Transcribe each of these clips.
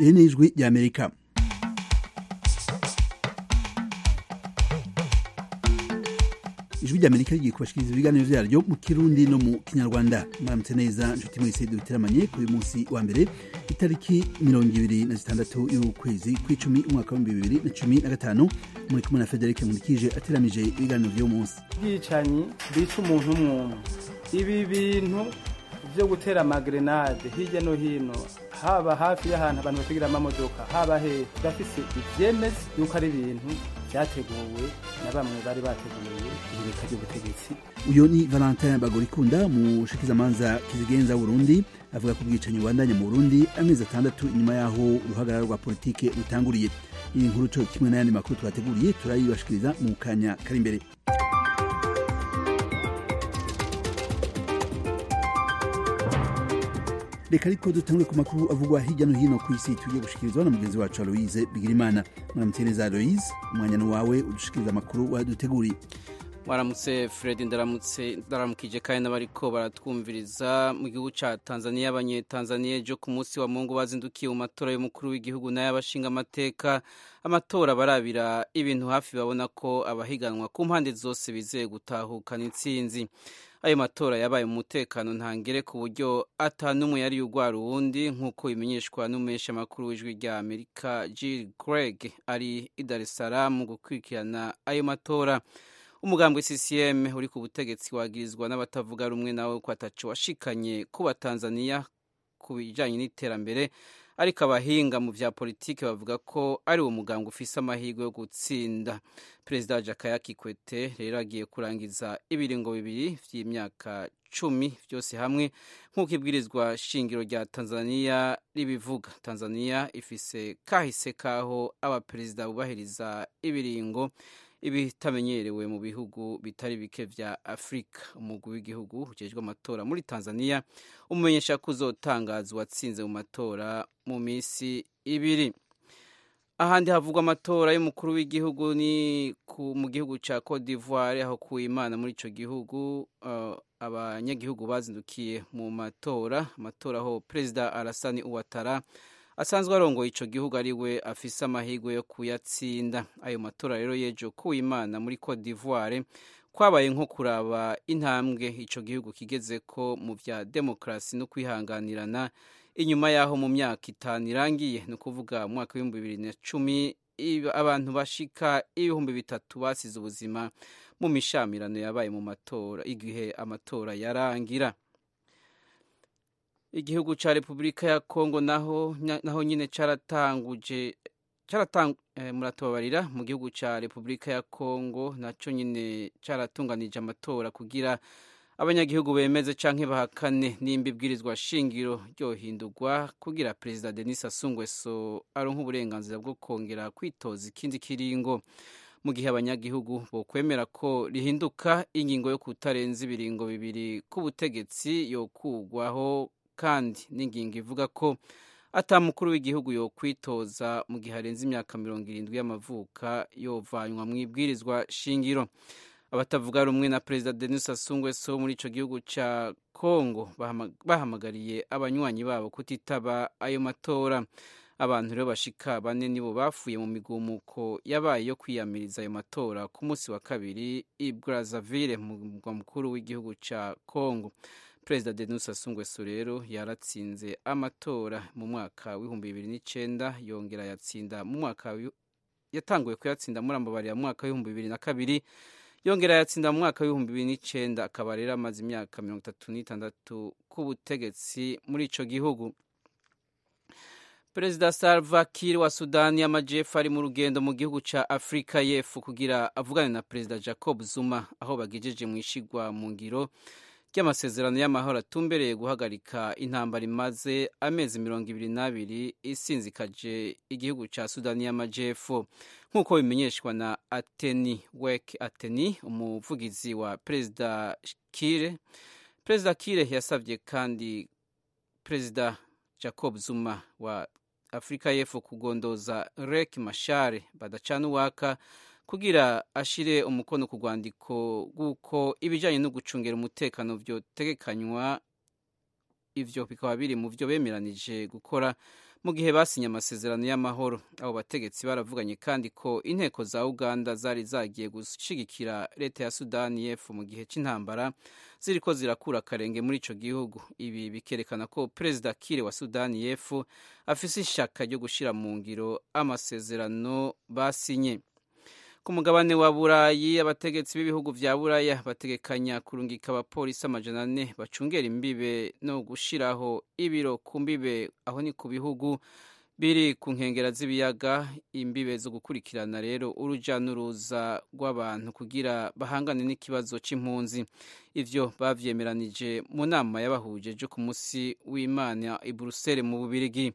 iri ni ijwi ry'amerika ijwi ry'amerika rigiye kubashikiriza ibiganiro byaryo mu kirundi no mu kinyarwanda mwaramutse neza inshuti mwese duteramanye kuri uyu munsi wa mbere itariki mirongo ibiri na zitandatu y'ukwezi kw'icumi umwaka w'ibihumbi bibiri na cumi na gatanu muri kumwe na federike nkurikije ateramije ibiganiro by'uwo munsi bwicanyi bica umuntu umwumwe ibi bintu byo gutera amagerenade hirya no hino haba hafi y'ahantu abantu bategera amamodoka haba hehe turafise ibyemeza yuko ari ibintu byateguwe na bamwe bari bateguye ihirika ry'ubutegetsi uyu ni valentin bagorikunda mushikizamanza kizigenza burundi avuga ko ubwicanyi bubandanya mu burundi amezi atandatu inyuma y'aho uruhagarara rwa politike rutanguriye iyi nkuru co kimwe n'ayandi makuru twateguriye turayibashikiriza mu kanya kari imbere reka ariko dutangure ku makuru avugwa hirya no hino ku isi tugiye gushikirizwa na mugenzi wacu aloise bigirimana muramutse neza aloise umwanya ni wawe udushikiriza amakuru waduteguriye waramutse fred ndaramutse ndaramukije kandi n'abari ko baratwumviriza mu gihugu cya tanzania abanyetanzaniya ejo ku munsi wa mungu bazindukiye mu matora y'umukuru w'igihugu n'ay'abashinga amateka amatora barabira ibintu hafi babona ko abahiganwa ku mpande zose bizeye gutahukana intsinzi ayo matora yabaye mu mutekano ntangere ku buryo atanumwe yari ugwara uwundi nk'uko bimenyeshwa n'umumeshi amakuru w'ijwi rya amerika jill greg ari i dar es salaam gukurikirana ayo matora umugambwe ccm uri ku butegetsi wagirizwa n'abatavuga rumwe nawe ko atacu washikanye ku batanzaniya ku bijyanye n'iterambere ariko abahinga mu bya politiki bavuga ko ari uwo muganga ufise amahirwe yo gutsinda perezida jakaya kikwete rero agiye kurangiza ibiringo bibiri vy'imyaka cumi byose hamwe nk'uko ibwirizwa shingiro rya tanzaniya ribivuga tanzaniya ifise kahise kaho abaperezida bubahiriza ibiringo ibitamenyerewe mu bihugu bitari bike vya afurika umugwi w'igihugu ujejwe amatora muri tanzaniya umumenyesha ko uzotangazwa uwatsinze mu matora mu minsi ibiri ahandi havugwa amatora y'umukuru w'igihugu ni mu gihugu cya cote d'ivoire aho ku imana muri icyo gihugu uh, abanyagihugu bazindukiye mu matora amatora aho perezida arasani uwatara asanzwe arongoye icyo gihugu ari we afise amahirwe yo kuyatsinda ayo matora rero yejo ku imana muri cote d'ivoire kwabaye nko kuraba intambwe icyo gihugu kigeze ko mu bya demokarasi no kwihanganirana inyuma y'aho mu myaka itanu irangiye ni ukuvuga mu mwaka w'ibihumbi bibiri na cumi abantu bashika ibihumbi bitatu basize ubuzima mu mishamirano yabaye mu matora igihe amatora yarangira igihugu cya repubulika ya kongo naho naho nyine cyaratanguje muratubabarira mu gihugu cya repubulika ya kongo nacyo nyine cyaratunganije amatora kugira abanyagihugu bemeze cyangwa bahakane nimba ibwirizwa shingiro ryohindurwa kugira perezida denis asungweso aronka uburenganzira bwo kongera kwitoza ikindi kiringo mu gihe abanyagihugu bokwemera ko rihinduka ingingo yo kutarenza ibiringo bibiri k'ubutegetsi yokugwaho kandi n'ingingo ivuga ko atamukuru w'igihugu yo kwitoza mu gihe arenze imyaka mirongo irindwi y'amavuka yovanywa mu ibwirizwa shingiro abatavuga rumwe na perezida denis asungweso muri icyo gihugu cya kongo bahamagariye abanywanyi babo kutitaba ayo matora abantu rero bashika bane nibo bafuye mu migumuko yabaye yo kwiyamiriza ayo matora ku munsi wa kabiri i brazaville mu murwa mukuru w'igihugu cya kongo perezida denis asungweso rero yaratsinze amatora mu mwaka w'ibihumbi bibiri n'icyenda yongera yatsinda mu mwaka yatanguye kuyatsinda muri ambabarira mu mwaka w'ibihumbi bibiri na kabiri yongera yatsinda mu mwaka w'ibihumbi bibiri n'icyenda akaba rero amaze imyaka mirongo itatu n'itandatu ku butegetsi muri icyo gihugu perezida salva kiir wa sudani y'amajyepfo ari mu rugendo mu gihugu cya afurika y'epfo kugira avugane na perezida jacob zuma aho bagejeje mu ishigwa mu ngiro ry'amasezerano y'amahoro atumbereye guhagarika intambara imaze amezi mirongo ibiri n'abiri isinzikaje igihugu cya sudani y'amajyepfo nk'uko bimenyeshwa na ateni weke ateni umuvugizi wa perezida kire perezida kire yasabye kandi perezida jacob zuma wa afurika y'epfo kugondoza rek mashare badacana uwaka kugira ashire umukono ku rwandiko rw'uko ibijyanye no gucungira umutekano byotegekanywa ibyo bikaba biri mu byo bemeranije gukora mu gihe basinye amasezerano y'amahoro abo bategetsi baravuganye kandi ko inteko za uganda zari zagiye gushyigikira leta ya sudani y'epfo mu gihe cy'intambara ziri ko zirakura akarenge muri icyo gihugu ibi bikerekana ko perezida kire wa sudani y'epfo afite ishaka ryo gushyira mu ngiro amasezerano basinye ku mugabane wa burayi abategetsi b'ibihugu bya buraya bategekanya kurungika abapolisi amajana ane bacungera imbibe no gushyiraho ibiro ku mbibe aho ni ku bihugu biri ku nkengero z'ibiyaga imbibe zo gukurikirana rero urujya n'uruza rw'abantu kugira bahangane n'ikibazo cy'impunzi ibyo babyemeranije mu nama y'abahuje byo ku munsi w'imana i buruseli mu bubirigi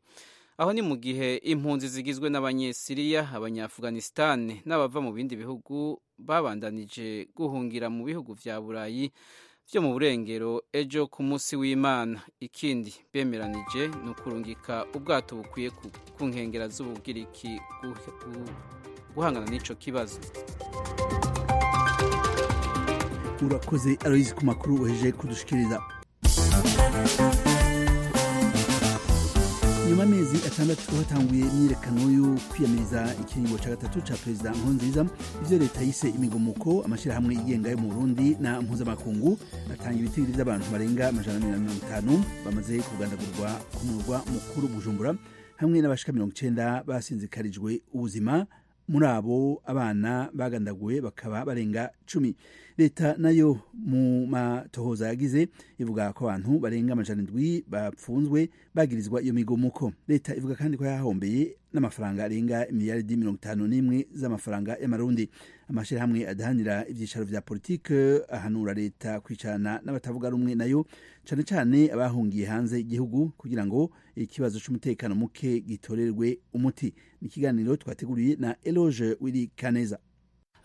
aho ni mu gihe impunzi zigizwe n'abanyesiriya abanyafuganisitani n'abava mu bindi bihugu babandanije guhungira mu bihugu bya burayi byo mu burengero ejo ku munsi w'imana ikindi bemeranije ni ukurungika ubwato bukwiye ku nkengero z'ubugiriki guhangana n'icyo kibazo urakoze aroyizi ku makuru weje kudushikiriza nyuma amezi atandatu hatanguye imyiyerekano yo kwiyamiriza ikiringo cya gatatu cya perezida nkurunziza ibyo leta yise imigomuko amashyirahamwe yigenga yo mu burundi na mpuzamakungu atanga ibitiro by'abantu barenga amajana mirongo itanu bamaze kugandagurwa ku murwa mukuru bujumbura hamwe n'abashika mirongo icyenda basinzikarijwe ubuzima muri abo abana bagandaguwe bakaba barenga cumi leta nayo mu matohoza yagize ivuga ko abantu barenga amajana indwi bapfunzwe bagirizwa iyo migomuko leta ivuga kandi ko yahombeye n'amafaranga arenga miliyaridi mirongo itanu n'imwe z'amafaranga y'amarundi amashyirahamwe adahanira ibyicaro vya politike ahanura leta kwicarana n'abatavuga rumwe nayo cane cane abahungiye hanze igihugu kugira ngo ikibazo c'umutekano muke gitorerwe umuti ni ikiganiro twateguriye na eloge wiri kaneza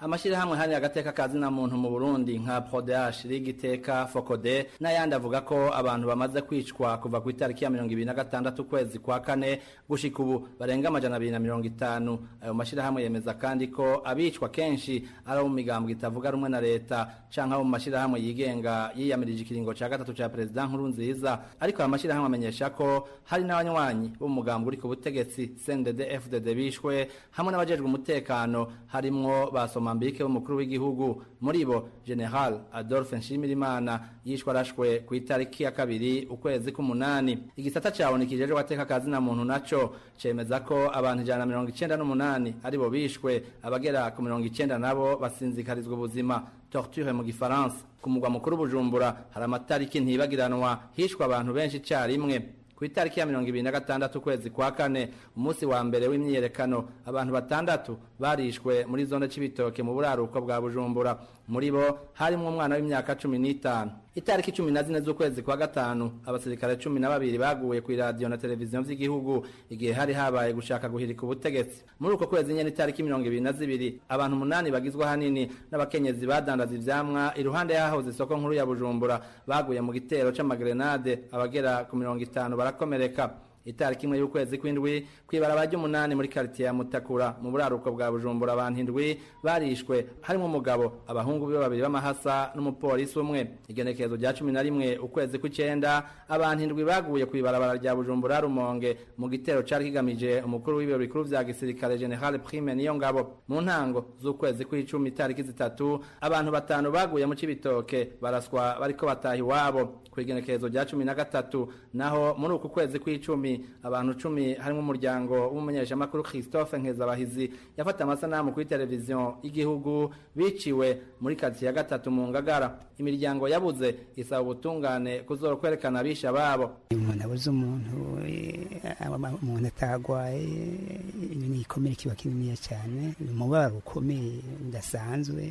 amashyirahamwe hari agateka kazina muntu mu Burundi nka Prodash Rigiteka Fokode n'ayandi avuga ko abantu bamaze kwicwa kuva ku itariki ya 2026 kwezi kwa kane gushika ubu barenga amajana 250 ayo mashyirahamwe yemeza kandi ko abicwa kenshi ari mu migambo itavuga rumwe na leta canka mu mashyirahamwe yigenga yiyamirije ikiringo ca gatatu ca president nkuru nziza ariko aya mashyirahamwe amenyesha ko hari n'abanywanyi bo mu mugambo uri ku butegetsi CNDD FDD bishwe hamwe n'abajejwe umutekano harimwo basoma Mozambique umukuru w'igihugu muri bo General Adolphe Nshimirimana yishwe arashwe ku itariki ya kabiri ukwezi k'umunani igisata cawo nikijejwe ateka kazi na muntu naco cemeza ko abantu ijana mirongo icenda n'umunani ari bo bishwe abagera ku mirongo icenda nabo basinzikarizwa ubuzima torture mu gifaransa ku mugwa mukuru Bujumbura hari amatariki ntibagiranwa hishwe abantu benshi icarimwe ku itariki ya mirongo ibiri na gatandatu ukwezi kwa kane umunsi wa mbere w'imyiyerekano abantu batandatu barishwe muri zone c'ibitoke mu buraruko bwa bujumbura muri bo harimo umwana w'imyaka cumi n'itanu itariki cumi na zine z'ukwezi kwa gatanu abasirikare cumi na babiri baguye ku iradiyo na televiziyo vy'igihugu igihe hari habaye gushaka guhirika ubutegetsi muri uko kwezi nyene itariki mirongo ibiri na zibiri abantu umunani bagizwe hanini n'abakenyezi badandaza ivyamwa iruhande y'ahahoze isoko nkuru ya bujumbura baguye mu gitero c'amagrenade abagera ku mirongo itanu barakomereka itariki imwe y'ukwezi kw'indwi kw'ibaraba ry'umunani muri karitiye ya mutakura mu buraruko bwa bujumbura abantu indwi barishwe harimo umugabo abahungu be babiri b'amahasa n'umupolisi umwe igenekerezo rya cumi na rimwe ukwezi kw'icenda abantu indwi baguye kw'ibarabara rya bujumbura rumonge mu gitero cari kigamije umukuru w'ibiro bikuru vya gisirikare general prime niyo ngabo mu ntango z'ukwezi kw'icumi itariki zitatu abantu batanu baguye mu cibitoke baraswa bariko bataha iwabo ku igenekerezo rya cumi na gatatu naho muri uku kwezi kw'icumi abantu cumi harimo umuryango w'umumenyeshamakuru christophe nkezabahizi yafata amasanamu kuri televiziyo y'igihugu biciwe muri karitsiye ya gatatu mu ngagara imiryango yabuze isaba ubutungane kuzora kwerekana abisha babo umuntu abuze umuntu umuntu atagwaye igikomere kiba kininiya cyane umubabaro ukomeye udasanzwe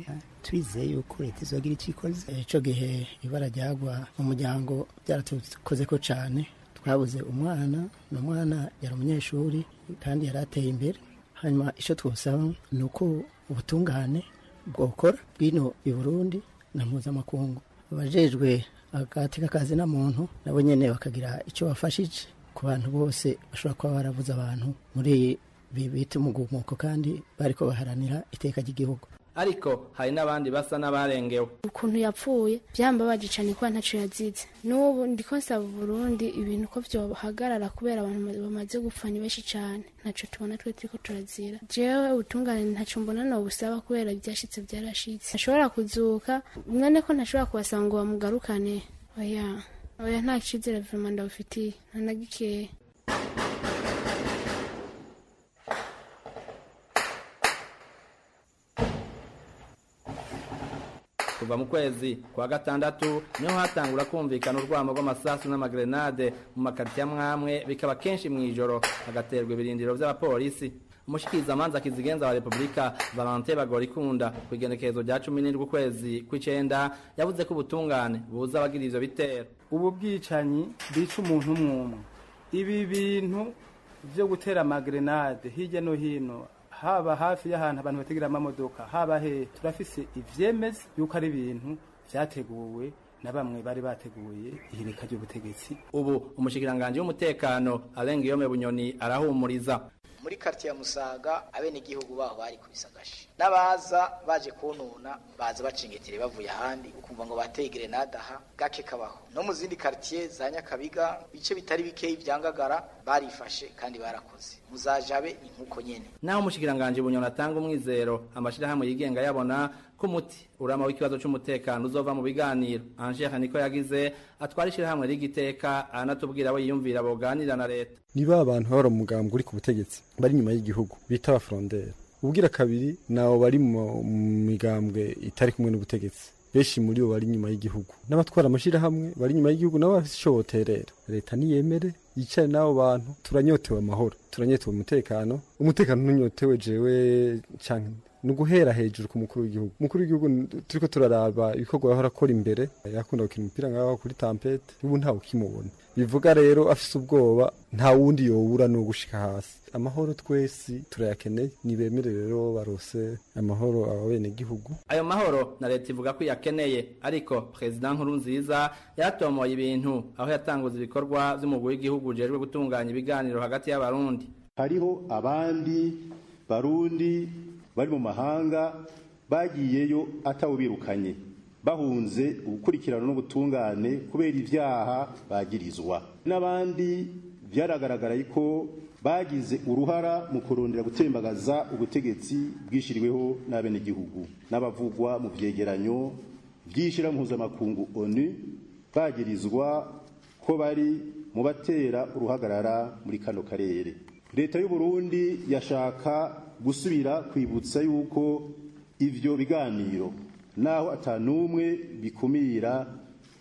twizeye yuko leta izogira icyo ikoze icyo gihe ibara ryagwa umuryango byaratukoze ko cyane twabuze umwana ni umwana yari umunyeshuri kandi yari ateye imbere hanyuma icyo twosaba ni uko ubutungane bwokora bwino i burundi na mpuzamakungu abajejwe agateka kazi na muntu nabo nyene bakagira icyo bafashije ku bantu bose bashobora kuba barabuze abantu muri bita umugumuko kandi bariko baharanira iteka ry'igihugu ariko hari n'abandi basa n'abarengewe ukuntu yapfuye byambabaje cyane kuba ntacyo yazize n'ubu ndiko nsaba Burundi ibintu ko byohagarara kubera abantu bamaze gupfa ni benshi cyane ntacyo tubona twe turiko turazira jewe ubutungane ntacyo mbona no busaba kubera ibyashitse byarashitse ntashobora kuzuka mwene ko ntashobora kubasaba ngo bamugarukane oya oya nta cizere vema ndabufitiye ntanagikeya kuva mu kwezi kwa gatandatu niho hatangura kumvikana urwamo rw'amasasu n'amagrenade mu makaritsiye amwamwe bikaba kenshi mu ijoro hagaterwa ibirindiro by'abapolisi umushyikirizamanza kizigenza wa repubulika valante bagorikunda ku igenekerezo rya cumi n'indwi ukwezi kw'icyenda yavuze ko ubutungane buza abagira ivyo bitero ubu bwicanyi bwica umuntu umwe umwe ibi bintu byo gutera amagrenade hirya no hino haba hafi y'ahantu abantu bategera amamodoka haba he turafise ivyemeza yuko ari ibintu vyateguwe na bamwe bari bateguye ihirika ry'ubutegetsi ubu umushikiranganji w'umutekano arenga yome bunyoni arahumuriza muri karitsiye ya musaga abenegihugu baho bari kubisagasha n'abaza baje kuntuna baza bacingetire bavuye ahandi ukumva ngo bateye grenade aha gake kabaho no mu zindi karitsiye za nyakabiga ibice bitari bikeyi byangagara barifashe kandi barakoze muzajabe ni nk'uko nyine naho umushikiranganji bunyoni atanga umwizero amashyirahamwe yigenga yabona ko umuti urama w'ikibazo cy'umutekano uzova mu biganiro angere niko yagize atwara ishyirahamwe ry'igiteka anatubwira we yiyumvira boganira na leta niba abantu babura umugambwe uri ku butegetsi bari inyuma y'igihugu bita abafuronderi ubwira kabiri nabo bari mu migambwe itari kumwe n'ubutegetsi benshi muri bo bari inyuma y'igihugu n'abatwara amashyirahamwe bari inyuma y'igihugu nabo bafite ishoboterera leta niyemere yicare n'abo bantu turanyotewe amahoro turanyotewe umutekano umutekano ntunyotewe jewe cyane ni uguhera hejuru ku mukuru w'igihugu umukuru w'igihugu turi ko turaraba ibikorwa yahora akora imbere yakunda gukina umupira nk'aho kuri tampete ubu ntawe ukimubona bivuga rero afite ubwoba nta wundi yobura ni ugushika hasi amahoro twese turayakeneye ntibemere rero barose amahoro abenegihugu ayo mahoro na leta ivuga ko iyakeneye ariko perezida nkuru nziza yaratomoye ibintu aho yatanguza ibikorwa by'umugwi w'igihugu ujejwe gutunganya ibiganiro hagati y'abarundi hariho abandi barundi bari mu mahanga bagiyeyo atawubirukanye bahunze ubukurikirano n'ubutungane kubera ibyaha bagirizwa n'abandi byaragaragara ko bagize uruhara mu kurondera gutembagaza ubutegetsi bwishyiriweho n'abenegihugu n'abavugwa mu byegeranyo by'ishyirampuzamakungu onu bagirizwa ko bari mu batera uruhagarara muri kano karere leta y'u Burundi yashaka gusubira kwibutsa yuko ibyo biganiro naho atanumwe bikumira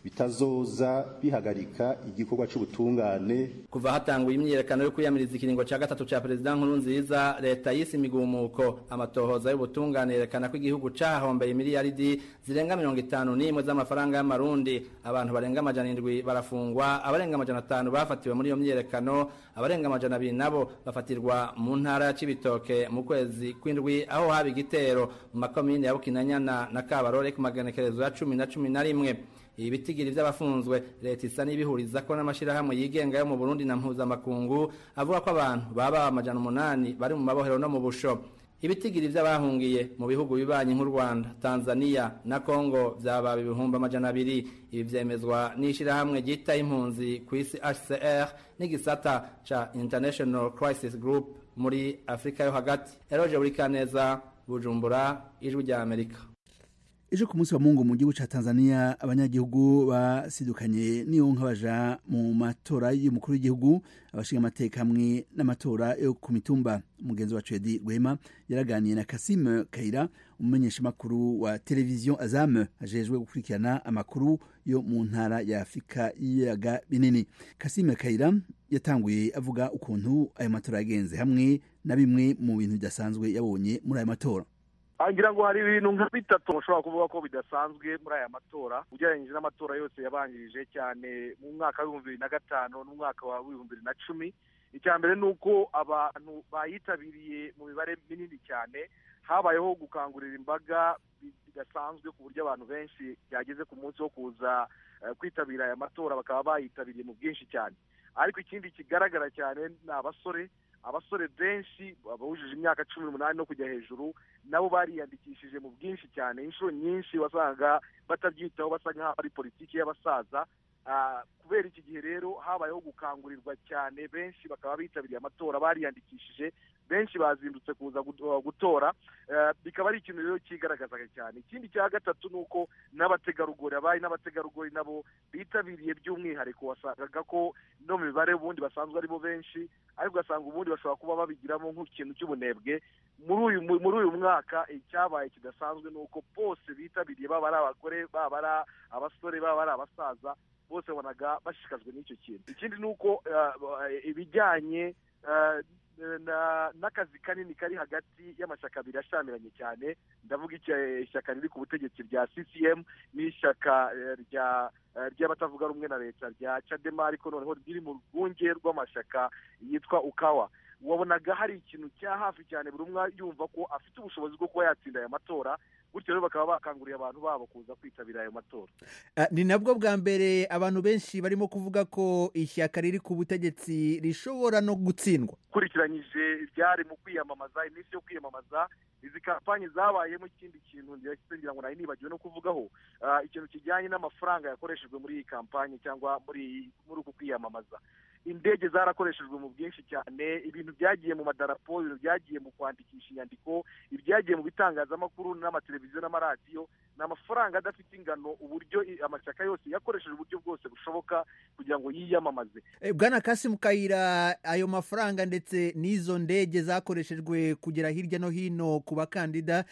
bitazoza bihagarika igikorwa cy'ubutungane kuva hatangwa imyiyerekano yo kwiyamiriza ikiringo cya gatatu cya perezida nkuru nziza leta yise imigumuko amatohoza y'ubutungane yerekana ko igihugu cyahahombeye miliyaridi zirenga mirongo itanu n'imwe z'amafaranga y'amarundi abantu barenga amajana indwi barafungwa abarenga amajana atanu bafatiwe muri iyo myiyerekano abarenga amajana abiri nabo bafatirwa mu ntara ya cibitoke mu kwezi kw'indwi aho haba igitero mu makomine ya bukinanyana na kabarore ku magenekerezo ya cumi na cumi na rimwe ibi bitigiri by'abafunzwe leta isa n'ibihuriza ko n'amashyirahamwe yigenga yo mu burundi na mpuzamakungu avuga ko abantu baba amajana umunani bari mu mabohero no mu busho ibitigiri by'abahungiye mu bihugu bibanyi nk'u rwanda tanzania na congo byaba ibihumbi amajana abiri ibi byemezwa n'ishyirahamwe ryita impunzi ku isi hcr n'igisata ca international crisis group muri afurika yo hagati eroje buri kaneza bujumbura ijwi rya amerika ejo ku munsi wa mungu mu gihugu cya tanzania abanyagihugu basidukanye niyo nka baja mu matora y'umukuru w'igihugu abashinga amateka hamwe n'amatora yo ku mitumba umugenzi wacu edi rwema yaraganiye na kasime kayira umumenyeshamakuru wa televiziyo azame ajejwe gukurikirana amakuru yo mu ntara ya afurika y'ibiyaga binini kasime kayira yatanguye avuga ukuntu ayo matora yagenze hamwe na bimwe mu bintu bidasanzwe yabonye muri ayo matora ngira ngo hari ibintu nka bitatu ushobora kuvuga ko bidasanzwe muri aya matora ugereranyije n'amatora yose yabanjirije cyane mu mwaka w'ibihumbi bibiri na gatanu n'umwaka wa w'ibihumbi bibiri na cumi icya mbere ni uko abantu bayitabiriye mu mibare minini cyane habayeho gukangurira imbaga bidasanzwe ku buryo abantu benshi byageze ku munsi wo kuza kwitabira aya matora bakaba bayitabiriye mu bwinshi cyane ariko ikindi kigaragara cyane ni abasore abasore benshi bahujije imyaka cumi n'umunani no kujya hejuru nabo bariyandikishije mu bwinshi cyane inshuro nyinshi wasanga batabyitaho basa nk'aho ari politiki y'abasaza Ah, kubera iki gihe rero habayeho gukangurirwa cyane benshi bakaba bitabiriye amatora bariyandikishije benshi bazindutse kuza gut- uh, gutora Eh, bikaba ari ikintu rero cyigaragazaga cyane ikindi cya gatatu ni uko n'abategarugori abari n'abategarugori nabo bitabiriye by'umwihariko wasangaga ko no mu mibare ubundi basanzwe aribo benshi ariko ugasanga ubundi bashobora kuba babigiramo nk'ikintu cy'ubunebwe muri uyu mu- muri uyu mwaka icyabaye kidasanzwe ni uko bose bitabiriye baba ari abagore baba ari abasore baba ari abasaza bose wabonaga bashishikajwe n'icyo kintu ikindi ni uko eh, eh, ibijyanye eh, na- n'akazi kanini kari hagati y'amashyaka abiri ashyamiranye cyane ndavuga icya- ishyaka riri ku butegetsi rya CCM n'ishyaka eh, rya eh, ry'abatavuga rumwe na leta rya Chadema ariko noneho riri mu rwunge rw'amashyaka yitwa Ukawa wabonaga hari ikintu cya hafi cyane buri umwe yumva ko afite ubushobozi bwo kuba yatsinda aya matora gutyo rero bakaba bakanguriye abantu babo kuza kwitabira ayo matora Ah, ni nabwo bwa mbere abantu benshi barimo kuvuga ko ishyaka riri ku butegetsi rishobora no gutsindwa ukurikiranyije ibyari mu kwiyamamaza iminsi yo kwiyamamaza izi kampanyi zabayemo ikindi kintu ndetse ngira ngo nari nibagiwe no kuvugaho ah, ikintu kijyanye n'amafaranga yakoreshejwe muri iyi kampanyi cyangwa muri iyi- muri uku kwiyamamaza indege zarakoreshejwe mu bwinshi cyane ibintu byagiye mu madarapo ibintu byagiye mu kwandikisha inyandiko ibyagiye mu bitangazamakuru n'amateleviziyo n'amaradiyo ni amafaranga adafite ingano uburyo i- amashyaka yose yakoresheje uburyo bwose bushoboka kugira ngo yiyamamaze Eh, bwana kasimu kayira ayo mafaranga ndetse n'izo ndege zakoreshejwe kugera hirya no hino ku bakandida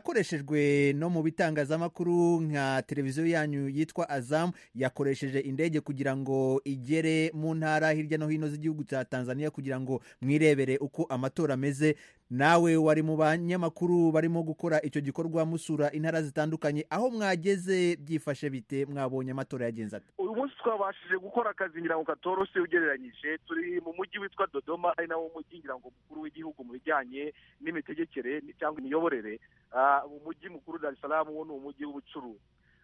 byanakoreshejwe no mu bitangazamakuru nka televiziyo yanyu yitwa azamu yakoresheje indege kugira ngo igere mu ntara hirya no hino z'igihugu cya tanzania kugira ngo mwirebere uko amatora ameze nawe wari mu banyamakuru barimo gukora icyo gikorwa musura intara zitandukanye aho mwageze byifashe bite mwabonye amatora yagenze ate uyu munsi twabashije gukora akazi ngira ngo katoroshye ugereranyije turi mu mujyi witwa dodoma ari nawo mujyi ngira ngo mukuru w'igihugu mu bijyanye n'imitegekere ni- cyangwa imiyoborere Ah, umujyi mukuru dar es salaam wo ni umujyi w'ubucuruzi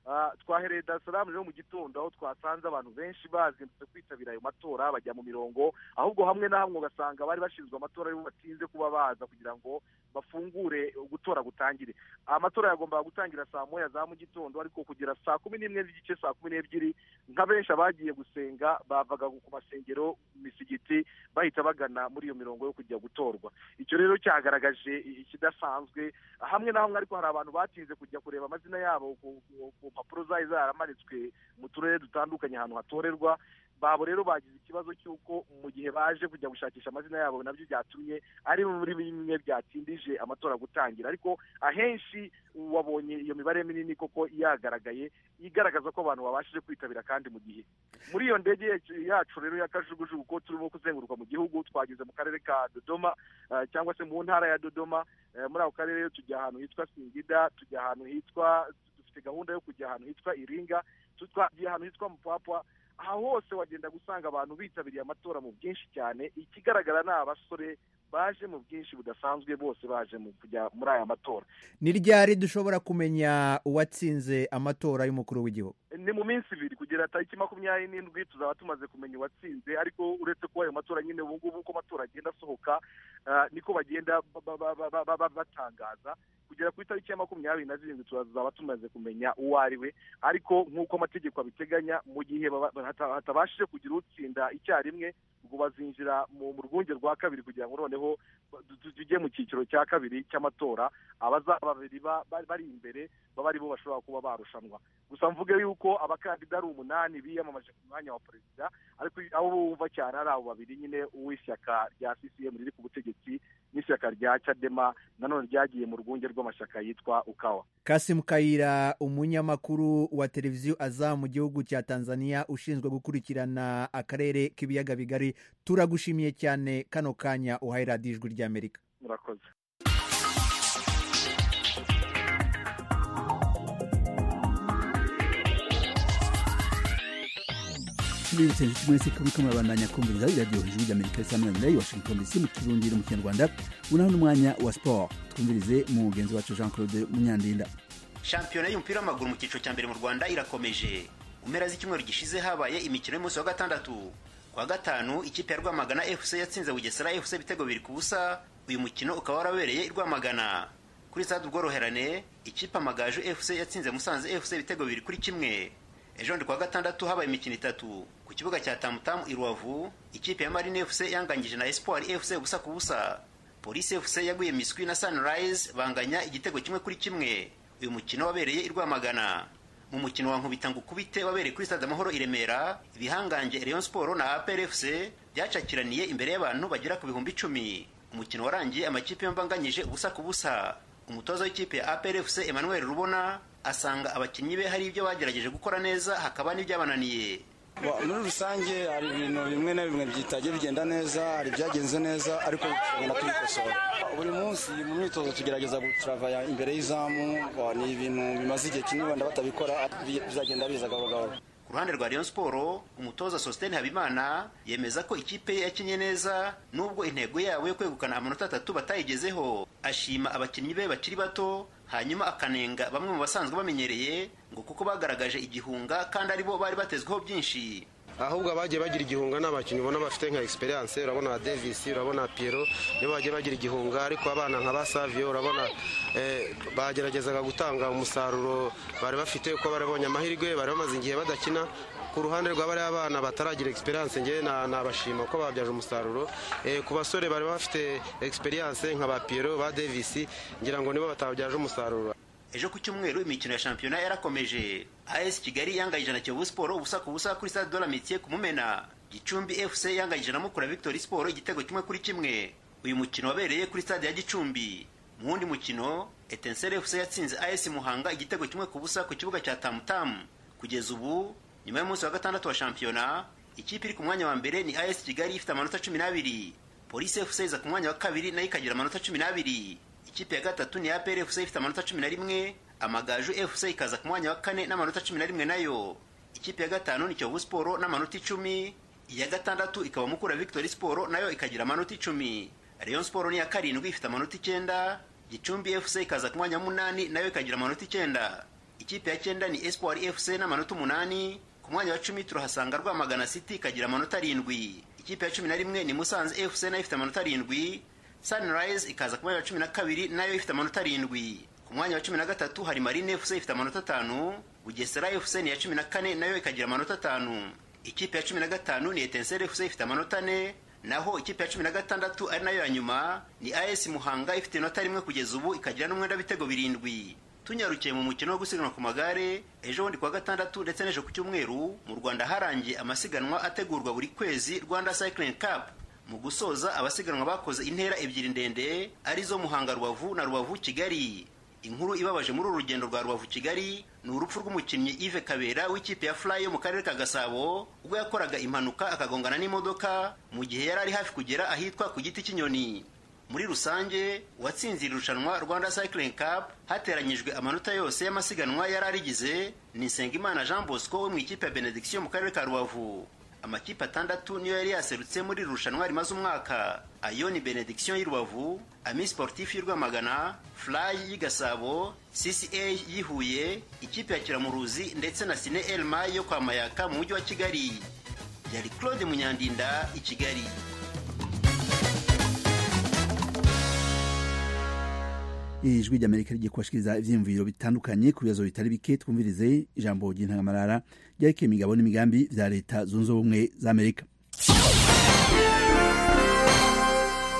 Ah, twahereye dar es salaam rero mu gitondo aho twasanze abantu benshi bazindutse kwitabira ayo matora bajya mu mirongo ahubwo hamwe na hamwe ugasanga bari bashinzwe amatora aribo batinze kuba baza kugira ngo bafungure gutora gutangire amatora yagombaga gutangira saa moya za mu gitondo ariko kugera saa kumi n'imwe z'igice saa kumi n'ebyiri nka benshi abagiye gusenga bavaga ku masengero mu misigiti bahita bagana muri iyo mirongo yo kujya gutorwa icyo rero cyagaragaje i- ikidasanzwe hamwe na hamwe ariko hari abantu batinze kujya kureba amazina yabo ku ku- ku mpapuro zari zaramanitswe mu turere dutandukanye ahantu hatorerwa babo rero bagize ikibazo cy'uko mu gihe baje kujya gushakisha amazina yabo nabyo byatumye ari muri bimwe byatindije amatora gutangira ariko ahenshi wabonye iyo mibare minini koko yagaragaye igaragaza ko abantu babashije kwitabira kandi mu gihe muri iyo ndege yacu- yacu rero ya kajugujugu ko turimo kuzenguruka mu gihugu twageze mu karere ka dodoma eh, cyangwa se mu ntara ya dodoma Eh, muri ako karere rero tujya ahantu hitwa singida tujya ahantu hitwa dufite gahunda yo kujya ahantu hitwa iringa tu- twagiye ahantu hitwa mupapwa aha hose wagenda gusanga abantu bitabiriye amatora mu bwinshi cyane ikigaragara ni abasore baje mu bwinshi budasanzwe bose baje mu kujya muri aya matora ni ryari dushobora kumenya uwatsinze amatora y'umukuru w'igihugu ni mu minsi ibiri kugera tariki makumyabiri n'indwi tuzaba tumaze kumenya uwatsinze ariko uretse kuba ayo matora nyine ubu ngubu uko amatora agenda asohoka ah, niko bagenda ba- ba- ba- ba- ba- ba- batangaza kugera ku itariki ya makumyabiri na zirindwi tuzaba tumaze kumenya uwo ari we ariko nk'uko amategeko abiteganya mu gihe baba- hata- hatabashije kugira utsinda icyarimwe ubwo bazinjira mu mu rwunge rwa kabiri kugira ngo noneho tu- tu- tujye mu cyiciro cya kabiri cy'amatora abazaba babiri ba- ba- bari imbere baba aribo bashobora kuba barushanwa gusa mvuge yuko abakandida ari umunani biyamamaje ku mwanya wa perezida ariko abo wumva cyane ari abo babiri nyine uw'ishyaka rya CCM riri ku butegetsi n'ishyaka rya Chadema nanone ryagiye mu rwunge rw'amashyaka yitwa Ukawa kasimu kayira umunyamakuru wa televiziyo aza mu gihugu cya tanzania ushinzwe gukurikirana akarere k'ibiyaga bigari turagushimiye cyane kano kanya uhaye radiyo ijwi ry'amerika murakoze tubibutse inshuti mwese ko muriko murabandanya kumviriza iradiyo hejuru ry'amerika isamwanira i washington dc mu kirundi no mu kinyarwanda ubu naho n'umwanya wa siporo twumvirize mugenzi wacu jean claude munyandinda shampiyona y'umupira w'amaguru mu cyiciro cya mbere mu rwanda irakomeje mu mpera z'icyumweru gishize habaye imikino y'umunsi wa gatandatu ku kuwa gatanu ikipe ya rwamagana fc yatsinze bugesera fc ibitego biri ku busa uyu mukino ukaba warabereye i rwamagana kuri stade ubworoherane ikipe amagaju fc yatsinze musanze fc ibitego biri kuri kimwe ejo ndi kuwa gatandatu habaye imikino itatu ku kibuga cya tamutamu i rubavu ikipe ya marine fc yanganyije na espoir fc ubusa ku busa polisi fc yaguye miswi na sunrise banganya igitego kimwe kuri kimwe uyu mukino wabereye i rwamagana mu mukino wa nkubita ngukubite wabereye kuri stade amahoro i remera ibihangange rayon sport na apr fc byacakiraniye imbere y'abantu bagera ku bihumbi icumi umukino warangiye amakipe yombi anganyije ubusa ku busa umutoza w'ikipe ya apr fc emmanuel rubona asanga abakinnyi be hari ibyo bagerageje gukora neza hakaba n'ibyabananiye Wa- muri rusange hari ibintu bimwe na bimwe bitajya bigenda neza hari ibyagenze neza ariko tugenda tubikosora buri munsi mu myitozo tugerageza guturavaya imbere y'izamu wa, ni ibintu bimaze igihe kinini wenda batabikora bi- bizagenda biza gahoro gahoro ku ruhande rwa rayon siporo umutoza sositeni habimana yemeza ko ikipe ye yakinye neza nubwo intego yabo yo kwegukana amanota atatu batayigezeho ashima abakinnyi be bakiri bato hanyuma akanenga bamwe mu basanzwe bamenyereye ngo kuko bagaragaje igihunga kandi aribo bari batezweho byinshi ahubwo abagiye bagira igihunga ni abakinnyi ubona bafite nka experience urabona nka davis urabona piero nibo bagiye bagira igihunga ariko abana nka ba savio urabona eh, bageragezaga gutanga umusaruro bari bafite uko bari babonye amahirwe bari bamaze igihe badakina ku ruhande rwa bariya bana bataragira experience ngewe na- nabashima uko babyaje umusaruro Eh, ku basore bari bafite experience nka ba piero ba davis ngira ngo nibo batabyaje umusaruro ejo ku cyumweru imikino ya shampiyona yarakomeje as kigali yanganyije na kiyovu siporo ubusa ku busa kuri stade de la mitiye ku mumena gicumbi fc yanganyije na mukura victory siporo igitego kimwe kuri kimwe uyu mukino wabereye kuri stade ya gicumbi mu wundi mukino etensere fc yatsinze as muhanga igitego kimwe ku busa ku kibuga cya tamutamu kugeza ubu nyuma y'umunsi wa gatandatu wa shampiyona ikipe iri ku mwanya wa mbere ni as kigali ifite amanota cumi n'abiri polisi fc iza ku mwanya wa kabiri nayo ikagira amanota cumi n'abiri ikipe ya gatatu ni apr fc ifite amanota cumi na rimwe amagaju fc ikaza ku mwanya wa kane n'amanota cumi na rimwe nayo ikipe ya gatanu ni kiyovu siporo n'amanota icumi iya gatandatu ikaba mukura victory siporo nayo ikagira amanota icumi rayon siporo ni iya karindwi ifite amanota icyenda gicumbi fc ikaza ku mwanya wa munani nayo ikagira amanota icyenda ikipe ya cyenda ni espoir fc n'amanota umunani ku mwanya wa cumi turahasanga rwamagana city ikagira amanota arindwi ikipe ya cumi na rimwe ni musanze fc nayo ifite amanota arindwi sunrise ikaza ku mwanya wa cumi na kabiri nayo ifite amanota arindwi ku mwanya wa cumi na gatatu hari marine fc ifite amanota atanu bugesera fc ni iya cumi na kane nayo ikagira amanota atanu ikipe ya cumi na gatanu ni etenseri fc ifite amanota ane naho ikipe ya cumi na gatandatu ari nayo ya nyuma ni as muhanga ifite inota rimwe kugeza ubu ikagira n'umwenda w'ibitego birindwi tunyarukiye mu mukino wo gusiganwa ku magare ejo bundi kuwa gatandatu ndetse n'ejo ku cyumweru mu rwanda harangiye amasiganwa ategurwa buri kwezi rwanda cycling cup mu gusoza abasiganwa bakoze intera ebyiri ndende arizo muhanga rubavu na rubavu kigali inkuru ibabaje muri uru rugendo rwa rubavu kigali ni urupfu rw'umukinnyi yves kabera w'ikipe ya fly yo mu karere ka gasabo ubwo yakoraga impanuka akagongana n'imodoka mu gihe yari ari hafi kugera ahitwa ku giti cy'inyoni muri rusange uwatsinzira irushanwa rwanda cycling cup hateranyijwe amanota yose y'amasiganwa yari arigize ni nsengimana jean bosco wo mu ikipe ya benediction mu karere ka rubavu amakipe atandatu niyo yari yaserutse muri iri rushanwa rimaze umwaka ayo ni benediction y'i rubavu ami sportif y'i rwamagana fly y'i gasabo cca y'i huye ikipe ya kiramuruzi ndetse na sine elma yo kwa mayaka mu mujyi wa kigali yari claude munyandinda i kigali ijwi ry'amerika rigiye kubashikiriza ivyiyumviro bitandukanye ku bibazo bitari bike twumvirize ijambo ry'intangamarara ryerekeye imigabo n'imigambi vya leta zunze ubumwe za amerika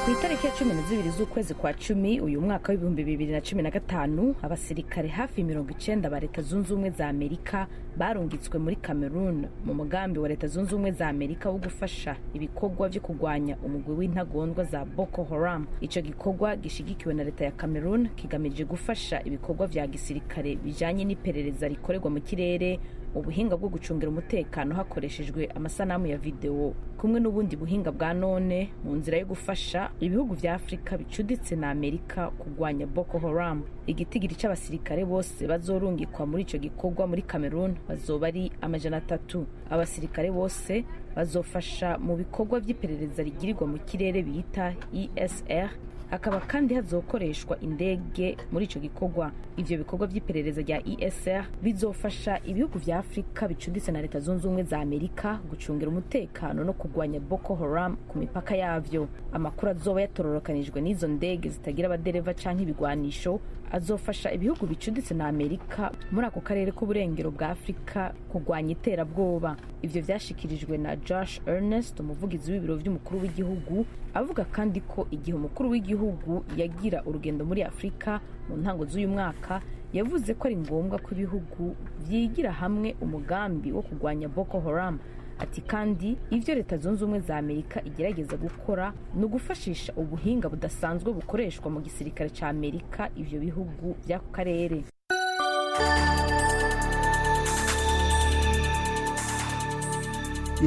ku itariki ya cumi na zibiri z'ukwezi kwa cumi uyu mwaka w'ibihumbi bibiri na cumi na gatanu abasirikare hafi mirongo icyenda ba leta zunze ubumwe za amerika barungitswe muri cameroon mu mugambi wa leta zunze ubumwe za amerika wo gufasha ibikorwa byo kurwanya umugwi w'intagondwa za boko haram icyo gikorwa gishyigikiwe na leta ya cameroon kigamije gufasha ibikorwa bya gisirikare bijyanye n'iperereza rikorerwa mu kirere ubuhinga bwo gucungira umutekano hakoreshejwe amasanamu ya videwo kumwe n'ubundi buhinga bwa none mu nzira yo gufasha ibihugu bya afurika bicuditse na amerika kurwanya boko haram igitigiri cy'abasirikare bose bazorungikwa muri icyo gikorwa muri cameroon bazoba ari amajana atatu abasirikare bose bazofasha mu bikorwa by'iperereza rigirirwa mu kirere bita esr hakaba kandi hazokoreshwa indege muri icyo gikorwa ibyo bikorwa by'iperereza rya esr bizofasha ibihugu bya afurika bicuditse na leta zunze ubumwe za amerika gucungira umutekano no kurwanya boko haram ku mipaka yabyo amakuru azoba yatororokanijwe n'izo ndege zitagira abadereva cyangwa ibigwanisho azofasha ibihugu bicuditse na amerika muri ako karere k'uburengero bwa afurika kurwanya iterabwoba ibyo byashyikirijwe na josh ernest umuvugizi w'ibiro by'umukuru w'igihugu avuga kandi ko igihe umukuru w'igihugu yagira urugendo muri afurika mu ntango z'uyu mwaka yavuze ko ari ngombwa ko ibihugu byigira hamwe umugambi wo kurwanya boko haram ati kandi ibyo leta zunze ubumwe za amerika igerageza gukora ni ugufashisha ubuhinga budasanzwe bukoreshwa mu gisirikare cya amerika ibyo bihugu by'ako karere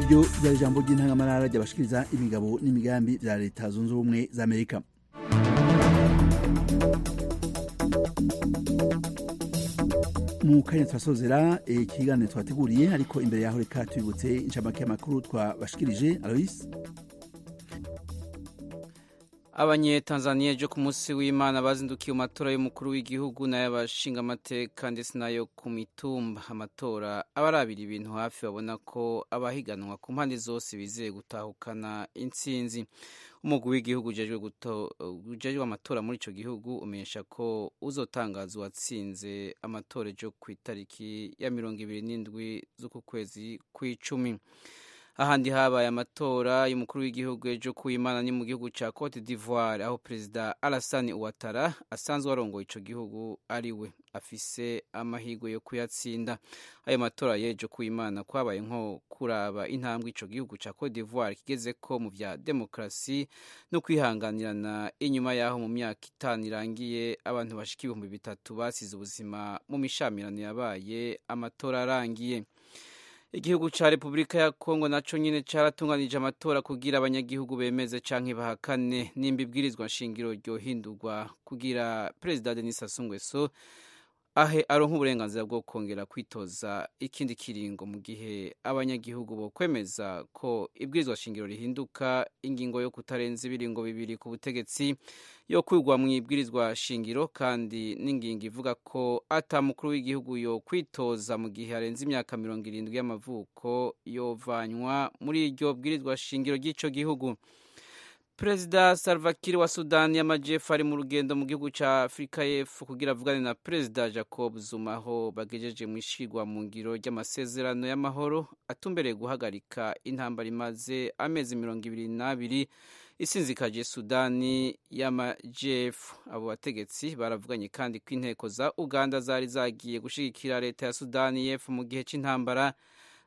ibyo byari ijambo ry'intangamarara ry'abashikiriza imigabo n'imigambi bya leta zunze ubumwe za amerika mu kanya turasozera ikiganiro twateguriye ariko imbere yaho reka tubibutse inshamake y'amakuru twabashikirije alois abanyetanzaniya byo ku munsi w'imana bazindukiye mu matora y'umukuru w'igihugu n'ay'abashingamateka ndetse n'ayo ku mitumba amatora abarabira ibintu hafi babona ko abahiganwa ku mpande zose bizeye gutahukana intsinzi umugwi w'igihugu ujejwe amatora muri icyo gihugu umenyesha ko uzotangaza uwatsinze amatora yo ku itariki ya mirongo ibiri n'indwi z'uku kwezi kw'icumi ahandi habaye amatora y'umukuru w'igihugu ejo ku imana ni mu gihugu cya cote d'ivoire aho perezida alasani uwatara asanzwe arongoye icyo gihugu ari we afise amahirwe yo kuyatsinda ayo matora y'ejo ku imana kwabaye nko kuraba intambwe icyo gihugu cya cote d'ivoire kigeze ko mu bya demokarasi no kwihanganirana inyuma y'aho mu myaka itanu irangiye abantu bashika ibihumbi bitatu basize ubuzima mu mishamirano yabaye amatora arangiye igihugu cya repubulika ya kongo nacyo nyine cyaratunganije amatora kugira abanyagihugu bemeze cyangwa bahakane nimba ibwirizwa nshingiro ryohindurwa kugira perezida denis Sassou ahe aronka uburenganzira bwo kongera kwitoza ikindi kiringo mu gihe abanyagihugu bo kwemeza ko ibwirizwa nshingiro rihinduka ingingo yo kutarenza ibiringo bibiri ku butegetsi yo kwigwa mu ibwirizwa shingiro kandi n'ingingo ivuga ko atamukuru w'igihugu yo kwitoza mu gihe arenze imyaka mirongo irindwi y'amavuko yovanywa muri iryo bwirizwa shingiro ry'icyo gihugu perezida salva kiir wa sudani y'amajyepfo ari mu rugendo mu gihugu cya afurika y'epfo kugira avugane na perezida jacob zuma aho bagejeje mu ishyirwa mu ngiro ry'amasezerano y'amahoro atumbereye guhagarika intambara imaze amezi mirongo ibiri n'abiri isinzikaje sudani y'amajyepfo abo bategetsi baravuganye kandi ko inteko za uganda zari zagiye gushyigikira leta ya sudani y'epfo mu gihe cy'intambara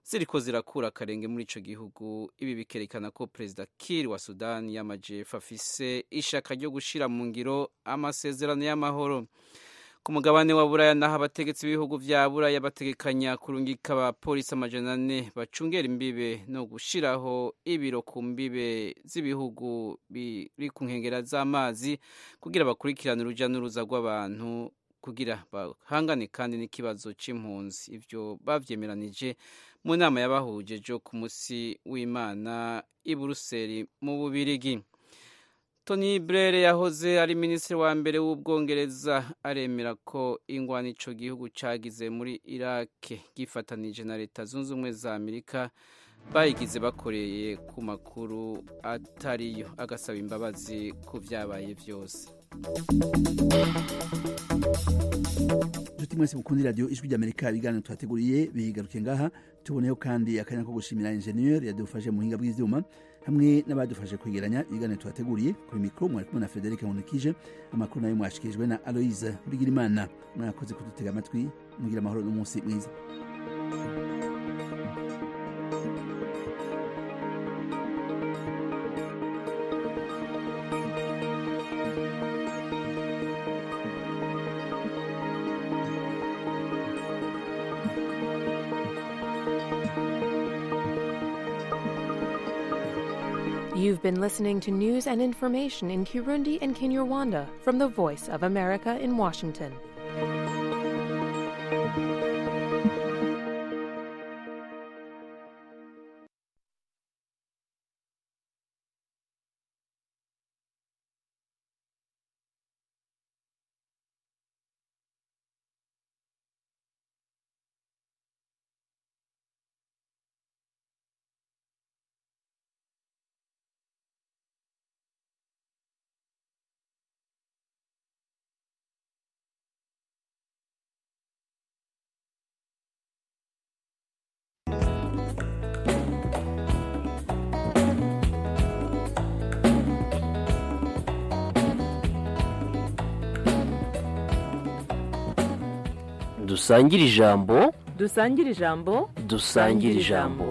ziriko zirakura akarenge muri ico gihugu ibi bikerekana ko perezida Kiir wa Sudani y'amajepfo afise ishaka ryo gushira mu ngiro amasezerano y'amahoro ku mugabane wa buraya naho abategetsi b'ibihugu vya buraya bategekanya kurungika abapolisi amajana ane bacungera imbibe no gushiraho ibiro ku mbibe z'ibihugu biri ku nkengera z'amazi kugira bakurikirane uruja n'uruza rw'abantu kugira bahangane kandi n'ikibazo cy'impunzi ibyo babyemeranije mu nama yabahuje jo ku munsi w'imana i buruseli mu bubirigi tony brere yahoze ari minisitiri wa mbere w'ubwongereza aremera ko ingwani ico gihugu cagize muri irake gifatanije na leta zunze ubumwe za amerika bayigize bakoreye ku makuru atariyo agasaba imbabazi ku byabaye byose inshuti mwese mukunda iradiyo ijwi ry'amerika ibiganiro tuhateguriye bigaruke ngaha tuboneyeho kandi akanya ko gushimira injeniyeri yadufashe mu buhinga bw'ibyuma hamwe n'abadufashe kwegeranya ibiganiro tuhateguriye kuri mikoro mwari kumwe na frederic munikije amakuru nayo mwashikirijwe na aloise burigirimana mwakoze kudutega amatwi mugira amahoro n'umunsi mwiza You've been listening to news and information in Kirundi and Kinyarwanda from the Voice of America in Washington. dusangire ijambo dusangire ijambo dusangire ijambo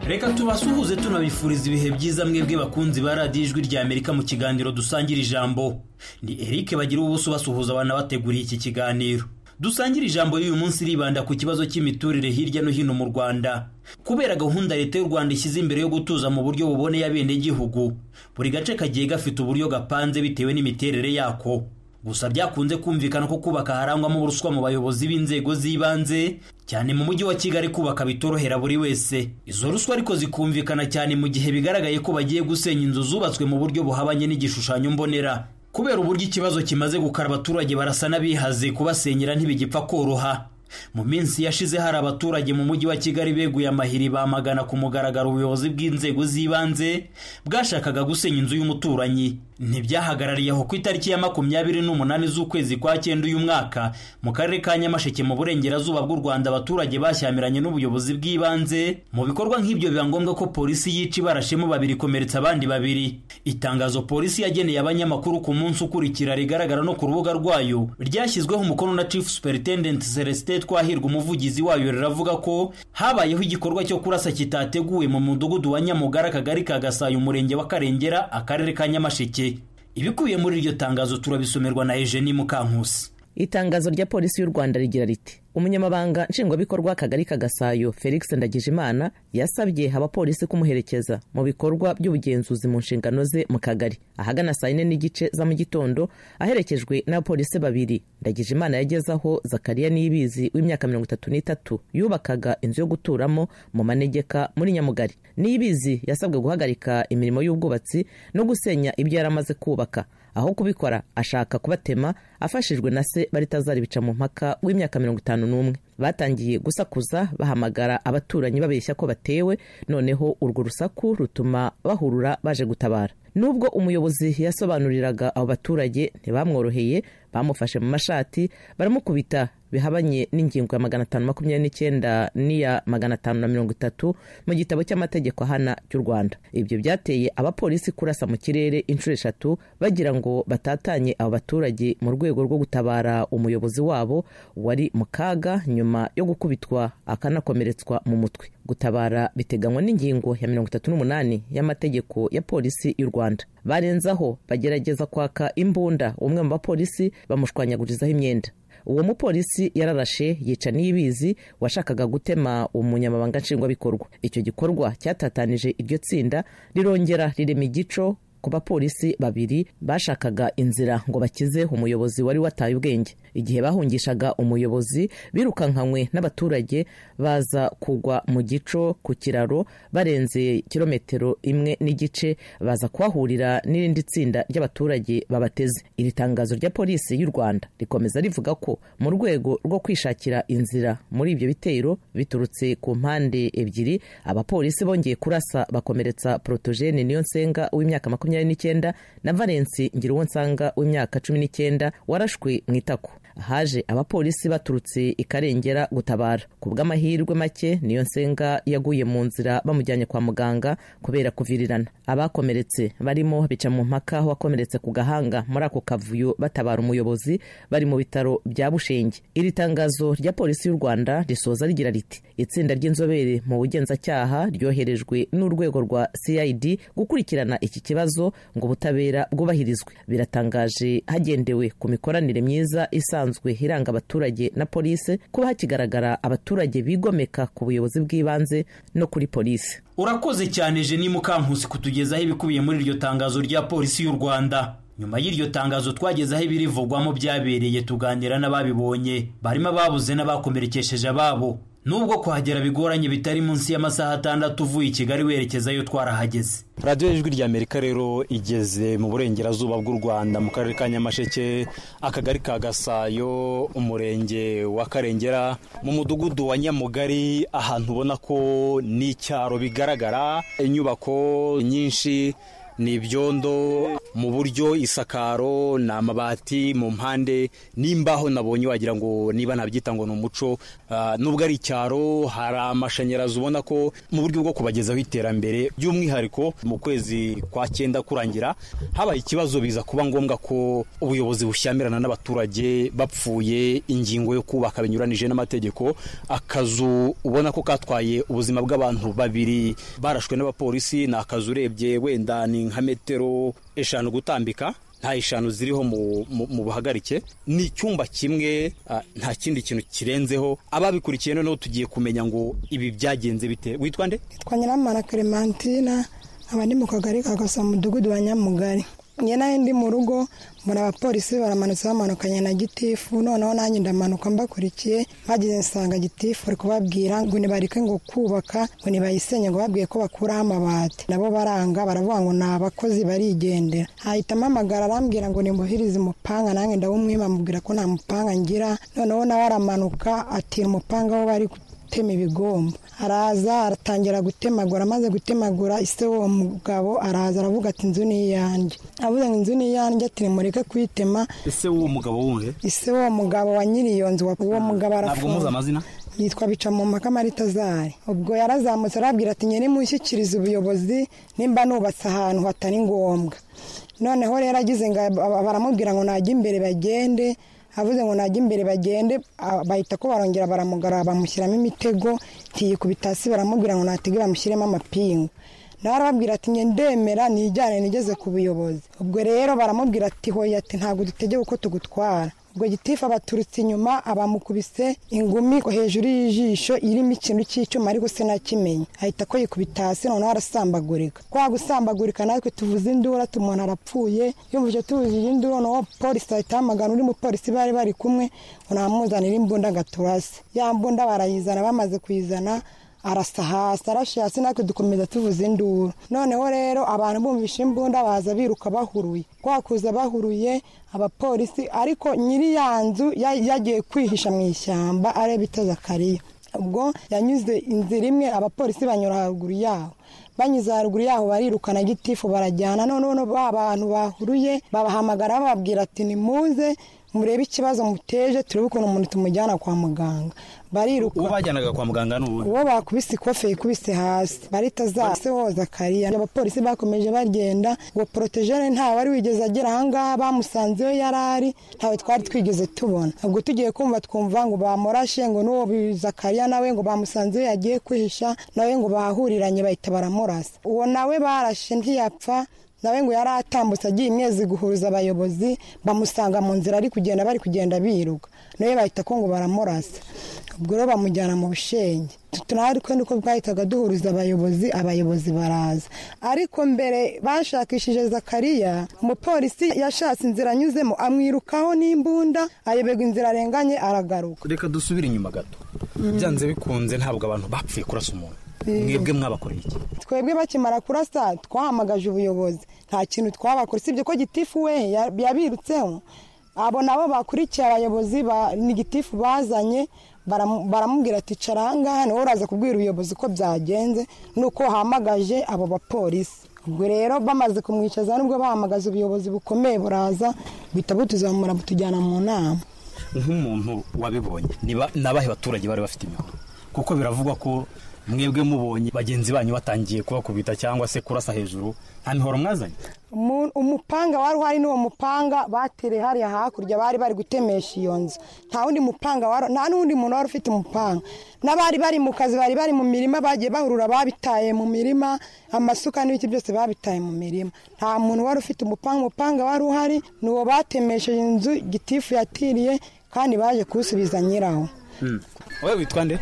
reka tubasuhuze tunabifuriza ibihe byiza mwebwe bakunzi ba radiyo ijwi rya amerika mu kiganiro dusangira ijambo ni eric bagira ubuso basuhuza abana bateguriye iki kiganiro dusangira ijambo y'uyu munsi ribanda ku kibazo cy'imiturire hirya no hino mu rwanda kubera gahunda leta y'u rwanda ishyize imbere yo gutuza mu buryo buboneye abenegihugu buri gace kagiye gafite uburyo gapanze bitewe n'imiterere yako gusa byakunze kumvikana ko kubaka harangwamo uburuswa mu bayobozi b'inzego z'ibanze cyane mu mujyi wa kigali kubaka bitorohera buri wese izo ruswa ariko zikumvikana cyane mu gihe bigaragaye ko bagiye gusenya inzu zubatswe mu buryo buhabanye n'igishushanyo mbonera kubera uburyo ikibazo kimaze gukara abaturage barasa n'abihaze kubasenyera ntibigipfa koroha mu minsi yashize hari abaturage mu mujyi wa kigali beguye amahiri bamagana ku mugaragaro ubuyobozi bw'inzego z'ibanze bwashakaga gusenya inzu y'umuturanyi ntibyahagarariye aho ku itariki ya makumyabiri n'umunani z'ukwezi kwa cyenda uyu mwaka mu karere ka nyamasheke mu burengerazuba bw'u rwanda abaturage bashyamiranye n'ubuyobozi bw'ibanze mu bikorwa nk'ibyo biba ngombwa ko polisi yica ibarashemo babiri ikomeretsa abandi babiri itangazo polisi yageneye abanyamakuru ku munsi ukurikira rigaragara no ku rubuga rwayo ryashyizweho umukono na chief superintendent celestin twahirwa umuvugizi wayo riravuga ko habayeho igikorwa cyo kurasa kitateguwe mu mudugudu wa nyamugara akagari ka gasayo umurenge wa karengera akarere ka nyamasheke ibikubiye muri iryo tangazo turabisomerwa na eugenie mukankusi itangazo rya polisi y'u rwanda rigira riti umunyamabanga nshingwabikorwa akagari ka gasayo felix ndagijimana yasabye abapolisi kumuherekeza mu bikorwa by'ubugenzuzi mu nshingano ze mu kagari ahagana saa yine n'igice za mu gitondo aherekejwe n'abapolisi babiri ndagijimana yageze aho zakariya niyibizi w'imyaka mirongo itatu n'itatu yubakaga inzu yo guturamo mu manegeka muri nyamugari niyibizi yasabwe guhagarika imirimo y'ubwubatsi no gusenya ibyo yari amaze kubaka aho kubikora ashaka kubatema afashijwe na se baritazari bica mu mpaka w'imyaka mirongo itanu n'umwe batangiye gusakuza bahamagara abaturanyi babeshya ko batewe noneho urwo rusaku rutuma bahurura baje gutabara nubwo umuyobozi yasobanuriraga abo baturage ntibamworoheye bamufashe mu mashati baramukubita bihabanye n'ingingo ya magana atanu makumyabiri n'icyenda n'iya magana atanu na mirongo itatu mu gitabo cy'amategeko ahana cy'u rwanda ibyo byateye abapolisi kurasa mu kirere inshuro eshatu bagira ngo batatanye abo baturage mu rwego rwo gutabara umuyobozi wabo wari mu kaga nyuma yo gukubitwa akanakomeretswa mu mutwe gutabara biteganywa n'ingingo ya mirongo itatu n'umunani y'amategeko ya polisi y'u rwanda barenzaho bagerageza kwaka imbunda umwe mu bapolisi bamushwanyagurizaho imyenda uwo mupolisi yararashe yica n'ibizi washakaga gutema umunyamabanga nshingwabikorwa icyo gikorwa cyatatanije iryo tsinda rirongera rirema igico ku bapolisi babiri bashakaga inzira ngo bakize umuyobozi wari wataye ubwenge igihe bahungishaga umuyobozi birukankanywe n'abaturage baza kugwa mu gico ku kiraro barenze kilometero imwe n'igice baza kuhahurira n'irindi tsinda ry'abaturage babateze iri tangazo rya polisi y'u rwanda rikomeza rivuga ko mu rwego rwo kwishakira inzira muri ibyo bitero biturutse ku mpande ebyiri abapolisi bongeye kurasa bakomeretsa porotogene niyo nsenga w'imyaka makumyabiri makumyabiri n'icyenda na valensi ngira nsanga w'imyaka cumi n'icyenda warashwe mu itako haje abapolisi baturutse ikarengera gutabara ku bw'amahirwe make niyo nsenga yaguye mu nzira bamujyanye kwa muganga kubera kuvirirana abakomeretse barimo bica mu mpaka wakomeretse ku gahanga muri ako kavuyo batabara umuyobozi bari mu bitaro bya bushenge iri tangazo rya polisi y'u rwanda risoza rigira riti itsinda ry'inzobere mu bugenzacyaha ryoherejwe n'urwego rwa cid gukurikirana iki kibazo ngo ubutabera bwubahirizwe biratangaje hagendewe ku mikoranire myiza isanzwe iranga abaturage na polisi kuba hakigaragara abaturage bigomeka ku buyobozi bw'ibanze no kuri polisi urakoze cyane jeni mukankusi kutugezaho ibikubiye muri iryo tangazo rya polisi y'u rwanda nyuma y'iryo tangazo twagezeho ibirivugwamo byabereye tuganira n'ababibonye barimo ababuze n'abakomerekesheje ababo nubwo kuhagera bigoranye bitari munsi y'amasaha atandatu uvuye i kigali werekezayo twarahageze radiyo y'ijwi rya amerika rero igeze mu burengerazuba bw'u rwanda mu karere ka nyamasheke akagari ka gasayo umurenge wa karengera mu mudugudu wa nyamugari ahantu ubona ko ni icyaro bigaragara inyubako nyinshi ni ibyondo mu buryo isakaro ni amabati mu mpande n'imbaho nabonye wagira ngo niba nabyita ngo ni umuco Ah, nubwo ari icyaro hari amashanyarazi ubona ko mu buryo bwo kubagezaho iterambere by'umwihariko mu kwezi kwa cyenda kurangira habaye ikibazo biza kuba ngombwa ko ubuyobozi bushyamirana n'abaturage bapfuye ingingo yo kubaka binyuranije n'amategeko akazu ubona ko katwaye ubuzima bw'abantu babiri barashwe n'abapolisi ni akazu urebye wenda ni nka metero eshanu gutambika nta eshanu ziriho mu- mu- mu buhagarike ni icyumba kimwe ah, nta kindi kintu kirenzeho ababikurikiye noneho tugiye kumenya ngo ibi byagenze bite witwa nde twa nyiramana clementina aba ni mu kagari ka gasa mudugudu wa nyamugari njye nawe ndi mu rugo mbona abapolisi baramanutse bamanukanye na gitifu noneho nanjye ndamanuka mbakurikiye bageze nsanga gitifu ari kubabwira ngo nibareke ngo kubaka ngo nibayisenye ngo babwiye ko bakuraho amabati nabo baranga baravuga ngo ni abakozi barigendera hahita mpamagara arambwira ngo nimbuhirize umupanga nanjye ndawumwima amubwira ko nta mupanga ngira noneho nawe aramanuka atira umupanga aho bari gutema ibigomba araza aratangira gutemagura amaze gutemagura ise uwo mugabo araza aravuga ati inzu ni iyanjye avuze ngo inzu ni iyanjye ati nimureke kuyitema ese w'uwo mugabo wundi ise uwo mugabo wa nyiri iyo nzu wa- uwo mugabo ntabwo muzi arafunze amazina yitwa bicamumpaka maritazari ubwo yarazamutse arabwira ati nyine mushyikirize ubuyobozi nimba nubatse ahantu hatari ngombwa noneho rero agize ngo aba- baramubwira ngo najya imbere bagende avuze ngo najya imbere bagende a- bahita ko barongera baramugara bamushyiramo imitego ntiyikubita hasi baramubwira ngo natege bamushyiremo amapingu nawe arababwira ati njye ndemera nijyane nigeze ku buyobozi ubwo rero baramubwira ati hoya ati ntabwo dutegeka uko tugutwara ubwo gitifu abaturutse inyuma abamukubise ingumi hejuru y'ijisho irimo ikintu cy'icyuma ariko se nakimenya ahita ko yikubita hasi noneho arasambagurika kwa gusambagurika natwe tuvuze indura tu- umuntu arapfuye yumvise tuvuzije induru noneho polisi ahita ahamagara undi mupolisi bari bari kumwe ngo namuzanire imbunda agaturasi ya mbunda barayizana bamaze kuyizana arasa hasi arashe hasi natwe dukomeza tuvuza induru noneho rero abantu bumvisha imbunda baza biruka bahuruye kwakuza bahuruye abapolisi ariko nyiri ya nzu ya- yagiye kwihisha mu ishyamba areba itazakariya ubwo yanyuze inzira imwe abapolisi banyura haruguru yaho banyuze haruguru yaho barirukana gitifu barajyana noneho no- ba bantu bahuruye babahamagara bababwira ati nimuze murebe ikibazo muteje turebe ukuntu umuntu tumujyana kwa muganga bariruka uwo bajyanaga kwa muganga ni uwuhe uwo bakubise ikofe yikubise hasi barita zase hoza kariya abapolisi bakomeje bagenda uwo porotejene ntawe wari wigeze agera ahangaha bamusanze iyo yari ari ntawe twari twigeze tubona ubwo tugiye kumva twumva ngo bamurashe ngo n'uwo zakariya nawe ngo bamusanze iyo yagiye kwihisha nawe ngo bahuriranye bahita baramurasa uwo nawe barashe ntiyapfa nawe ngo yari atambutse agiye imyezi guhuza abayobozi bamusanga mu nzira ari kugenda bari kugenda biruka nawe bahita ko ngo baramurasa ubwo rero bamujyana mu bushenge natwe ariko niko bwahitaga duhuriza abayobozi abayobozi baraza ariko mbere bashakishije zakariya umupolisi yashatse inzira anyuzemo amwirukaho n'imbunda ayoberwa inzira arenganye aragaruka reka dusubire inyuma gato byanze bikunze ntabwo abantu bapfuye kurasa umuntu mwebwe mwabakoreye iki twebwe bakimara kurasa twahamagaje ubuyobozi nta kintu twabakora usibye ko gitifu we ya- yabirutseho abo nabo bakurikiye abayobozi ba- ni gitifu bazanye baramu- baramubwira ati cara ahangaha niwe uraza kubwira ubuyobozi ko byagenze nuko wahamagaje abo bapolisi ubwo rero bamaze kumwicaza nubwo bahamagaza ubuyobozi bukomeye buraza buhita butuzamura butujyana mu nama nk'umuntu wabibonye ni ba- ni abahe baturage bari bafite imihoro kuko biravugwa ko mwebwe mubonye bagenzi banyu batangiye kubakubita cyangwa se kurasa hejuru nta mihoro mwazanye Umu- umupanga wari uhari n'uwo mupanga batereye hariya hakurya bari bari gutemesha iyo nzu nta wundi mupanga wari nta n'undi muntu wari ufite umupanga n'abari bari mu kazi bari bari mu mirima bagiye bahurura babitaye mu mirima amasuka n'ibiti byose babitaye mu mirima nta muntu wari ufite umupanga umupanga wari uhari ni uwo batemesheje inzu gitifu yatiriye kandi baje kuwusubiza nyirawo wowe witwa nde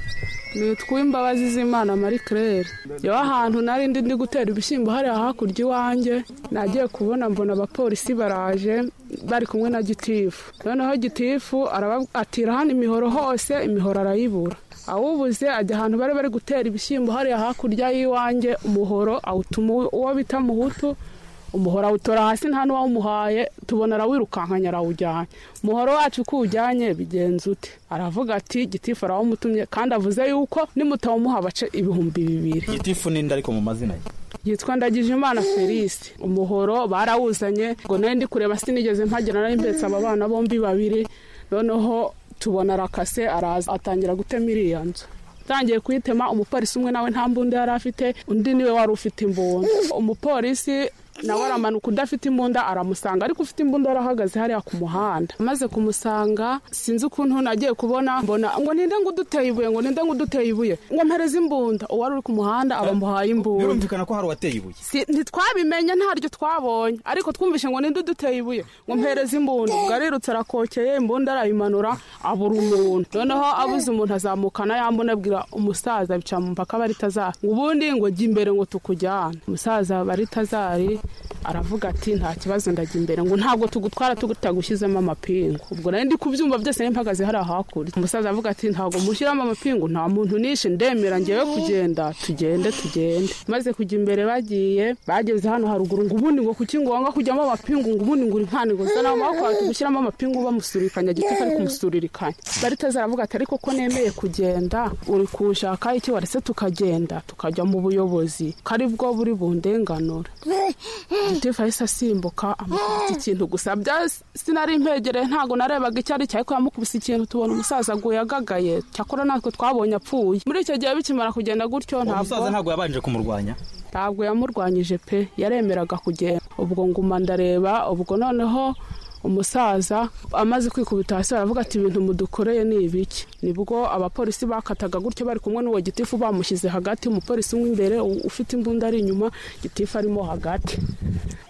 nitwa imbabazi z'imana marie claire yewe ahantu nari ndi ndi gutera ibishyimbo hariya hakurya iwanjye nagiye kubona mbona abapolisi baraje bari kumwe na gitifu noneho gitifu araba- atira hano imihoro hose imihoro arayibura awubuze ajya ahantu bari bari gutera ibishyimbo hariya hakurya y'iwanjye umuhoro awutuma uwo bita muhutu umuhoro awutora hasi nta n'uwawumuhaye tubona arawirukankanya arawujyanye umuhoro wacu uko uwujyanye bigenza ute aravuga ati gitifu arawumutumye kandi avuze yuko nimutawumuha bace ibihumbi bibiri gitifu n'indi ariko mu mazina ye yitwa ndagijimana felisite umuhoro barawuzanye ngo nawe ndi kureba sinigeze mpagera nari mpetse aba bana bombi babiri noneho tubona arakase araza atangira gutema iriya nzu atangiye kuyitema umupolisi umwe nawe nta mbunda yari afite undi niwe wari ufite imbunda umupolisi nawe aramanuka udafite imbunda aramusanga ariko ufite imbunda arahagaze hariya ku muhanda amaze kumusanga sinzi ukuntu nagiye kubona mbona ngo ninde ngo uduteye ibuye ngo ninde ngo uduteye ibuye ngo mpereze imbunda uwari uri ku muhanda abamuhaye imbunda birumvikana ko hari uwateye ibuye Si- ntitwabimenye ntaryo twabonye ariko twumvishe ngo ninde uduteye ibuye ngo mpereze imbunda ubwo arirutse arakokeye imbunda arayimanura abura umuntu noneho abuze umuntu azamukana yambona abwira umusaza bica mu mpaka baritazari ngo ubundi ngo jya imbere ngo tukujyane umusaza baritazari aravuga ati nta kibazo ndajya imbere ngo ntabwo tugutwara tutagushyizemo amapingu ubwo nari ndi kubyumva byose nari mpagaze hariya hakurya umusaza avuga ati ntabwo mushyiramo amapingu nta muntu nishe ndemera ngewe kugenda tugende tugende maze kujya imbere bagiye bageze hano haruguru ngo ubundi ngo kuki ngo wanga kujyamo amapingu ngo ubundi ngo uri mpande ngo zana amaboko wawe tugushyiramo amapingu bamusurikanya giti kari kumusuririkanya baritazara aravuga ati ariko ko nemeye kugenda uri kunshaka iki waretse tukagenda tukajya mu buyobozi ko ari bwo buri bundenganura gitifu yahise asimbuka amukubita ikintu gusa bya sinari mpegereye ntabwo narebaga icyo ari cyo ariko yamukubise ikintu tubona umusaza aguye agagaye cyakora natwe twabonye apfuye muri icyo gihe bikimara kugenda gutyo uwo musaza ntabwo ntabwo yabanje kumurwanya ntabwo yamurwanyije pe yaremeraga kugenda ubwo nguma ndareba ubwo noneho umusaza amaze kwikubita hasi aravuga ati ibintu mudukoreye ni ibiki nibwo abapolisi bakataga gutyo bari kumwe n'uwo gitifu bamushyize hagati umupolisi umwe imbere u- ufite imbunda ari inyuma gitifu arimo hagati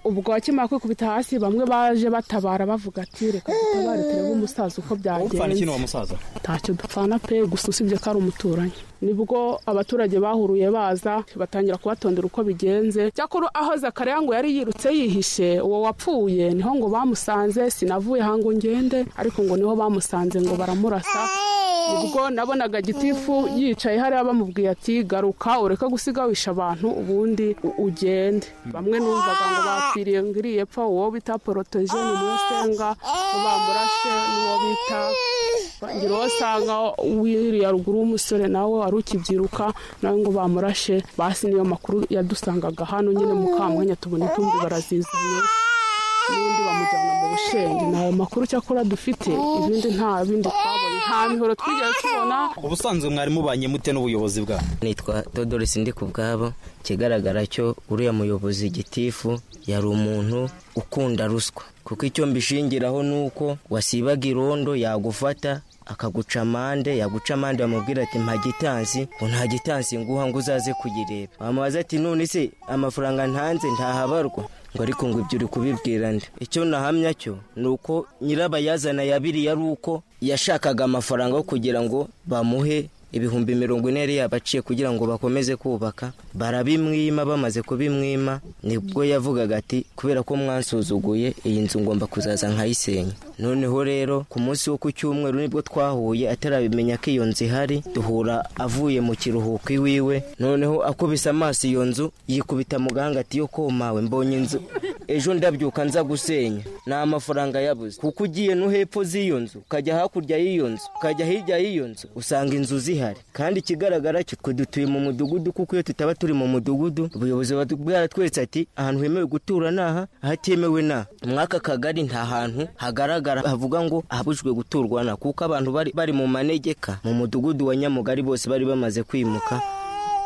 ubwo akimara kwikubita hasi bamwe baje batabara bavuga ati reka dutabare turebe umusaza uko upfana byagenze ikintu uwo musaza ntacyo dupfana pe gusa usibye ko ari umuturanyi nibwo abaturage bahuruye baza batangira kubatondera uko bigenze cyakora aho zakaria ngo yari yirutse yihishe uwo wapfuye niho ngo bamusanze sinavuye aha ngo ngende ariko ngo niho bamusanze ngo baramurasa ubwo nabonaga gitifu yicaye hariya bamubwiye ati garuka ureke gusiga wisha abantu ubundi u- ugende bamwe numvaga ngo bapfiriye ngo iriye pfa uwo bita porotoje ni umwe usenga bamurashe n'uwo bita ngira uwo asanga wiriya ruguru w'umusore nawe wari ukibyiruka nawe ngo bamurashe basi niyo makuru yadusangaga hano nyine mu kamwanya tubona intumbi barazizanye n'ubundi bamujyana mu bushenge ni ayo makuru cyakora dufite ibindi nta bindi twabonye nta mihoro twigeze tubona ubusanzwe mwari mubanye mute n'ubuyobozi bwabo nitwa dodori sindi ku bwabo ikigaragara cyo uriya muyobozi gitifu yari umuntu ukunda ruswa kuko icyo mbishingiraho ni uko wasibaga irondo yagufata akaguca amande yaguca amande bamubwira ati mpa gitansi ngo nta gitansi nguha ngo uzaze kuyireba wamubaza ati none se amafaranga ntanze ntahabarwa ngo ariko ngo ibyo uri kubibwira nde icyo nahamya cyo ni uko nyirabayazana ya biriya ari uko yashakaga amafaranga yo kugira ngo bamuhe ibihumbi mirongo ine yari yabaciye kugira ngo bakomeze kubaka barabimwima bamaze kubimwima nibwo yavugaga ati kubera ko mwansuzuguye iyi nzu ngomba kuzaza nkayisenya noneho rero ku munsi wo ku cyumweru nibwo twahuye atarabimenya ko iyo nzu ihari duhura avuye mu kiruhuko iwiwe noneho akubise amaso iyo nzu yikubita mu gahanga ati yo komawe mbonye inzu ejo ndabyuka nza gusenya ni amafaranga yabuze kuko ugiye no hepfo z'iyo nzu ukajya hakurya y'iyo nzu ukajya hirya y'iyo nzu usanga inzu zihari kandi ikigaragara cyo twe dutuye mu mudugudu kuko iyo tutaba turi mu mudugudu ubuyobozi buba bwaratweretse ati ahantu hemewe gutura ni aha ahatemewe ni aha muri aka kagari nta hantu hagaragara havuga ngo ahabujwe guturwa na kuko abantu bari, bari mu manegeka mu mudugudu wa nyamugari bose bari bamaze kwimuka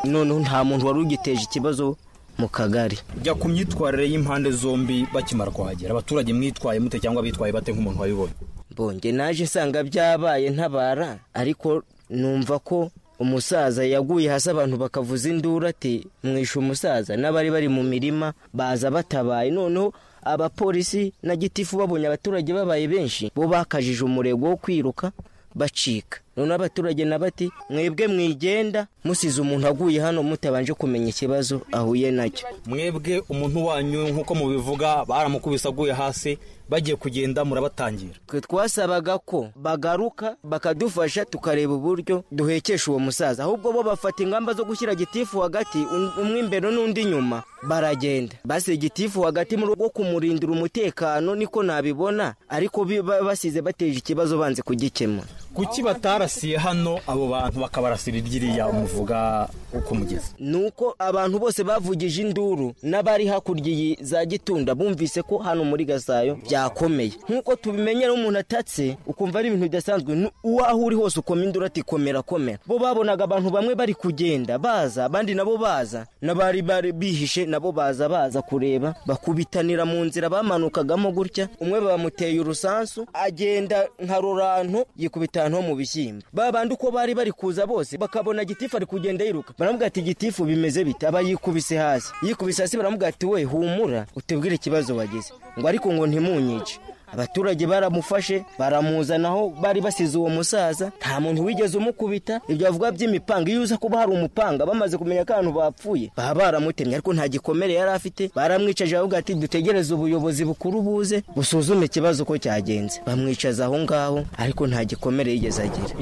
noneho nta muntu wari ugiteje ikibazo mu kagari jya ku myitwarire y'impande zombi bakimara kuhagera abaturage mwitwaye mute cyangwa bitwaye bate nk'umuntu wabibonye bonge naje nsanga byabaye ntabara ariko numva ko umusaza yaguye hasi abantu bakavuza induru ati mwishe umusaza n'abari bari mu mirima baza batabaye noneho abapolisi na gitifu babonye abaturage babaye benshi bo bakajije umurego wo kwiruka bacika noneho abaturage na bati mwebwe mwigenda musize umuntu aguye hano mutabanje kumenya ikibazo ahuye nacyo mwebwe umuntu wanyu nk'uko mubivuga baramukubise aguye hasi bagiye kugenda murabatangira twe twasabaga ko bagaruka bakadufasha tukareba uburyo duhekesha uwo musaza ahubwo bo bafata ingamba zo gushyira gitifu hagati um- umwe imbere n'undi nyuma baragenda basize gitifu hagati mu rwo kumurindira umutekano niko nabibona ariko bi- ba- basize bateje ikibazo banze kugikemura kuki batarasiye hano abo bantu bakabarasira iryiriya muvuga uko mugeze nuko abantu bose bavugije induru n'abari hakurya za gitunda bumvise ko hano muri gasayo byakomeye nk'uko tubimenyera umuntu atatse ukumva ari ibintu bidasanzwe nu- uwaho uri hose ukoma induru ati komera komera bo babonaga abantu bamwe bari kugenda baza abandi nabo baza n'abari bari bihishe nabo baza baza kureba bakubitanira mu nzira bamanukagamo gutya umwe bamuteye urusansu agenda nka rurantu yikubita ahantu ho mu bishyimbo ba bandi uko bari bari kuza bose bakabona gitifu ari kugenda yiruka baravuga ati gitifu bimeze bite aba yikubise hasi yikubise hasi baravuga ati we humura utubwire ikibazo wagize ngo ariko ngo ntimunyice abaturage baramufashe baramuzanaho bari basize uwo musaza nta muntu wigeze umukubita ibyo bavuga by'imipanga iyo uza kuba hari umupanga bamaze kumenya ko ahantu bapfuye baba baramutemye ariko nta gikomere yari afite baramwicaje baravuga ati dutegereze ubuyobozi bukuru buze busuzume ikibazo uko cyagenze bamwicaza aho ngaho ariko nta gikomere yigeze agira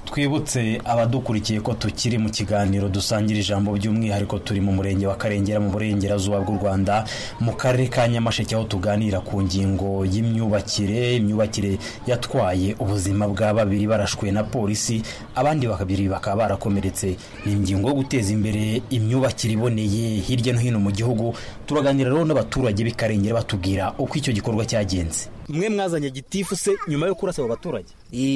twibutse abadukurikiye ko tukiri mu kiganiro dusangira ijambo by'umwihariko turi mu murenge wa karengera mu burengerazuba bw'u rwanda mu karere ka nyamasheke aho tuganira ku ngingo y'imyubakire imyubakire yatwaye ubuzima bwa babiri barashwe na polisi abandi babiri bakaba barakomeretse ni ingingo yo guteza imbere imyubakire iboneye hirya no hino mu gihugu turaganira rero n'abaturage b'i karengera batubwira uko icyo gikorwa cyagenze mwe mwazanye gitifu se nyuma yo kurasa abo baturage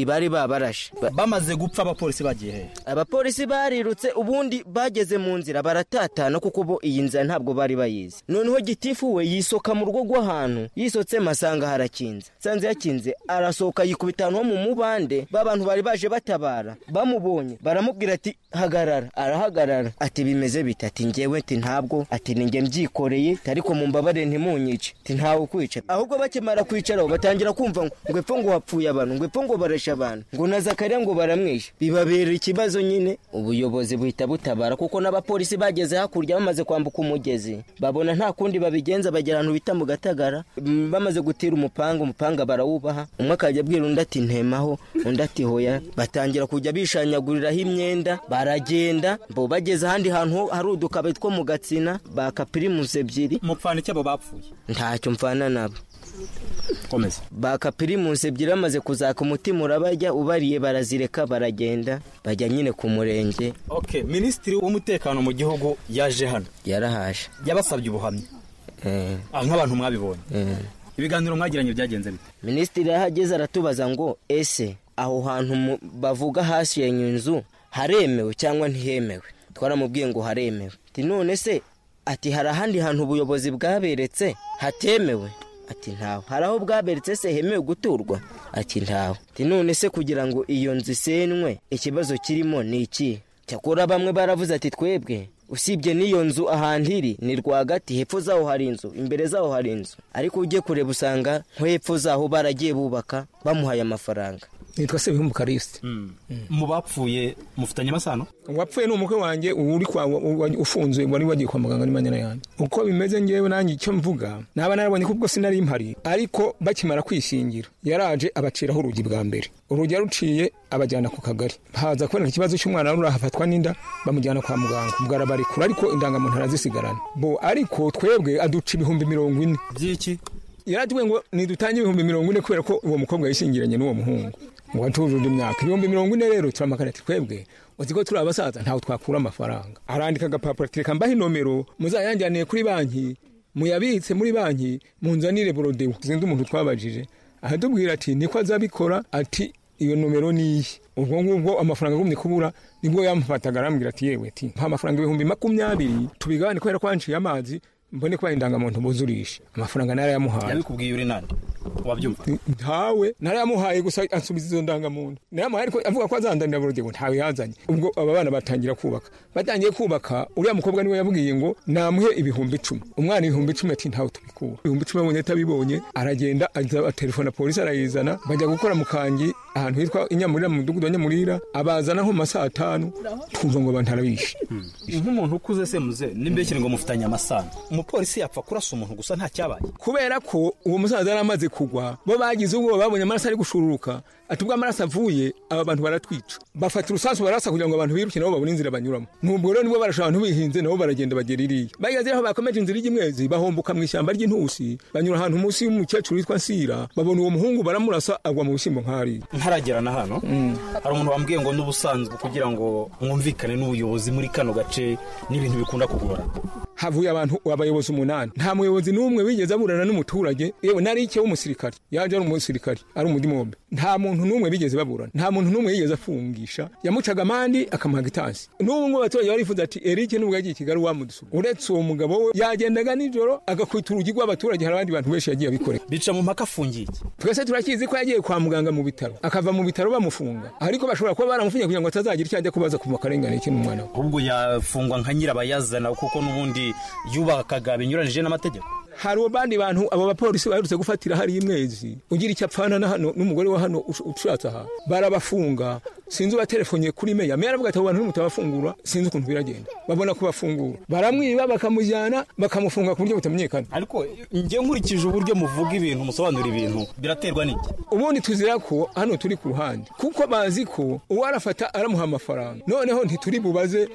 bari babarashe bamaze gupfa abapolisi bagiye hehe abapolisi barirutse ubundi bageze mu nzira baratatana kuko bo iyi nzira ntabwo bari bayizi noneho gitifu we yisoka mu rugo rw'ahantu yisotsemo asanga harakinze sanze yakinze arasohoka yikubita ahantu ho mu mubande ba bantu bari baje batabara bamubonye baramubwira ati hagarara arahagarara ati bimeze bite ati ngewe ati ntabwo ati ni nge mbyikoreye ariko mu mbabare ntimunyice ati ntawe ukwica ahubwo bakimara kwicaraho batangira kumva ngo ngo epfo ngo hapfuye abantu ngo epfo ngo barashe abantu ngo na zakariya ngo baramwishe bibabera ikibazo nyine ubuyobozi buhita butabara kuko n'abapolisi bageze hakurya bamaze kwambuka umugezi babona nta kundi babigenza bagera ahantu bita mu gatagara Mm, bamaze gutera umupanga umupanga barawubaha umwe akajya abwira undi ati ntemaho undi ati hoya batangira kujya bishanyaguriraho imyenda baragenda bo bageze ahandi hantu ho- hari udukabe two mu gatsina baka pirimusi ebyiri mupfana iki abo bapfuye ntacyo mfana nabo komeza baka pirimusi ebyiri bamaze kuzaka umutima urabajya ubariye barazireka baragenda bajya nyine ku murenge okay minisitiri w'umutekano mu gihugu yaje hano yarahaje yabasabye ubuhamya Ah, nk'abantu mwabibonye ibiganiro mwagiranye byagenze bite minisitiri yahageze aratubaza ngo ese aho hantu mu- bavuga hasenye inzu haremewe cyangwa ntihemewe twaramubwiye ngo haremewe ati none se ati hari ahandi hantu ubuyobozi bwaberetse hatemewe ati ntawe hari aho bwaberetse se hemewe guturwa ati ntawe ati none se kugira ngo iyo nzu isenywe ikibazo kirimo ni iki cyakora bamwe baravuze ati twebwe usibye n'iyo nzu ahantu iri ni rwagati hepfo zaho hari inzu imbere zaho hari inzu ariko ujye kureba usanga nko hepfo zaho baragiye bubaka bamuhaye amafaranga nitwa sebihumbu karisi mu bapfuye mufitanye amasano uwapfuye ni umukwe wanjye ubu uri kwa- wa- wa- ufunzwe wari wagiye kwa muganga ni manyana yanjye uko bimeze ngewe nanjye icyo mvuga naba narabonye ko ubwo sinari mpari ariko bakimara kwishingira yaraje abaciraho urugi bwa mbere urugi yaruciye abajyana ku kagari haza kuboneka ikibazo cy'umwana wari urahafatwa n'inda bamujyana kwa muganga ubwo arabarekura ariko indangamuntu arazisigarana bo ariko twebwe aduca ibihumbi mirongo ine by'iki yaratubwiye ngo nidutange ibihumbi mirongo ine kubera ko uwo mukobwa yishingiranye n'uwo muhungu ngo atujuje imyaka ibihumbi mirongo ine rero turamagana ati twebwe uzi ko turi abasaza ntawe twakura amafaranga arandika agapapuro ati reka mbahe inomero muzayanjaniye kuri banki muyabitse muri banki munzanire borodewo zindi umuntu twabajije aratubwira ati niko azabikora ati iyo nomero ni iyi ubwo ngubwo amafaranga agumye kubura nibwo yamufataga arambwira ati yewe ati mpa amafaranga ibihumbi makumyabiri tubigabane kubera ko wanciye amazi mbone kuba indangamuntu buzurisha amafaranga narayamuhaye yabikubwiye uri nande wabyumva ntawe narayamuhaye gusa ansubiza izo ndangamuntu narayamuhaye ariko avuga ko azandanira burugego ntawe yazanye ubwo aba bana batangira kubaka batangiye kubaka uriya mukobwa niwe yabwiye ngo namuhe ibihumbi icumi umwana ibihumbi icumi ati ntawe tubikura ibihumbi icumi abonye atabibonye aragenda aza telefona polisi arayizana bajya gukora mu kangi ahantu hitwa inyamurira mu mudugudu wa nyamurira abazana nko mu masaha atanu twumva ngo abantu arabishe nk'umuntu ukuze se muze n'imbekere ngo mufitanye amasano umupolisi yapfa kurasa umuntu gusa nta cyabaye kubera ko uwo musaza yari amaze kugwa bo bagize ubwoba babonye amaraso ari gushururuka ati ubwo amaraso avuye aba bantu baratwica bafata urusasu barasa kugira ngo abantu biruke nabo babone inzira banyuramo nubwo rero nibwo barasha abantu bihinze nabo baragenda bagera iriya bageze aho bakomeje inzira y'imwezi bahomboka mu ishyamba ry'intusi banyura ahantu munsi y'umukecuru witwa nsira babona uwo muhungu baramurasa agwa mu bishyimbo nk'ariya ntaragera na hano hari umuntu wambwiye ngo n'ubusanzwe kugira ngo mwumvikane n'ubuyobozi muri kano gace n'ibintu bikunda kugora havuye abantu abayobozi umunani nta muyobozi n'umwe wigeze aburana n'umuturage yewe nari icyo w'umusirikare yaje ari umusirikare ari umudimombe nta muntu n'umwe bigeze baburana nta muntu n'umwe yigeze afungisha yamucaga amandi akamuhaga itansi n'ubu ngubu abaturage barifuza ati erike nubwo yagiye i kigali wamudusura uretse uwo mugabo we yagendaga nijoro agakwita urugi rw'abaturage hari abandi bantu benshi yagiye abikorera bica mu mpaka afungiye twese turakizi ko yagiye kwa muganga mu bitaro akava mu bitaro bamufunga ariko bashobora kuba baramufungiye kugira ngo atazagira icyo ajya kubaza ku makarengane ikintu umwana we ahubwo yafungwa nka nyirabayazana kuko n'ubundi yubakaga binyuranije n'amategeko hari abandi bantu abo bapolisi baherutse gufatira hari imwezi ugira icyo apfana na hano n'umugore wa hano ushatse aha barabafunga sinzi ubaterefoniye kuri meya meya aravuga ati abo bantu nimutabafungura sinzi ukuntu biragenda babona kubafungura baramwiba bakamujyana bakamufunga ku buryo butamenyekana ariko njye nkurikije uburyo muvuga ibintu musobanura ibintu biraterwa n'iki ubundi tuzira ko hano turi ku ruhande kuko bazi ko uwo arafata aramuha amafaranga noneho ntituri bubaze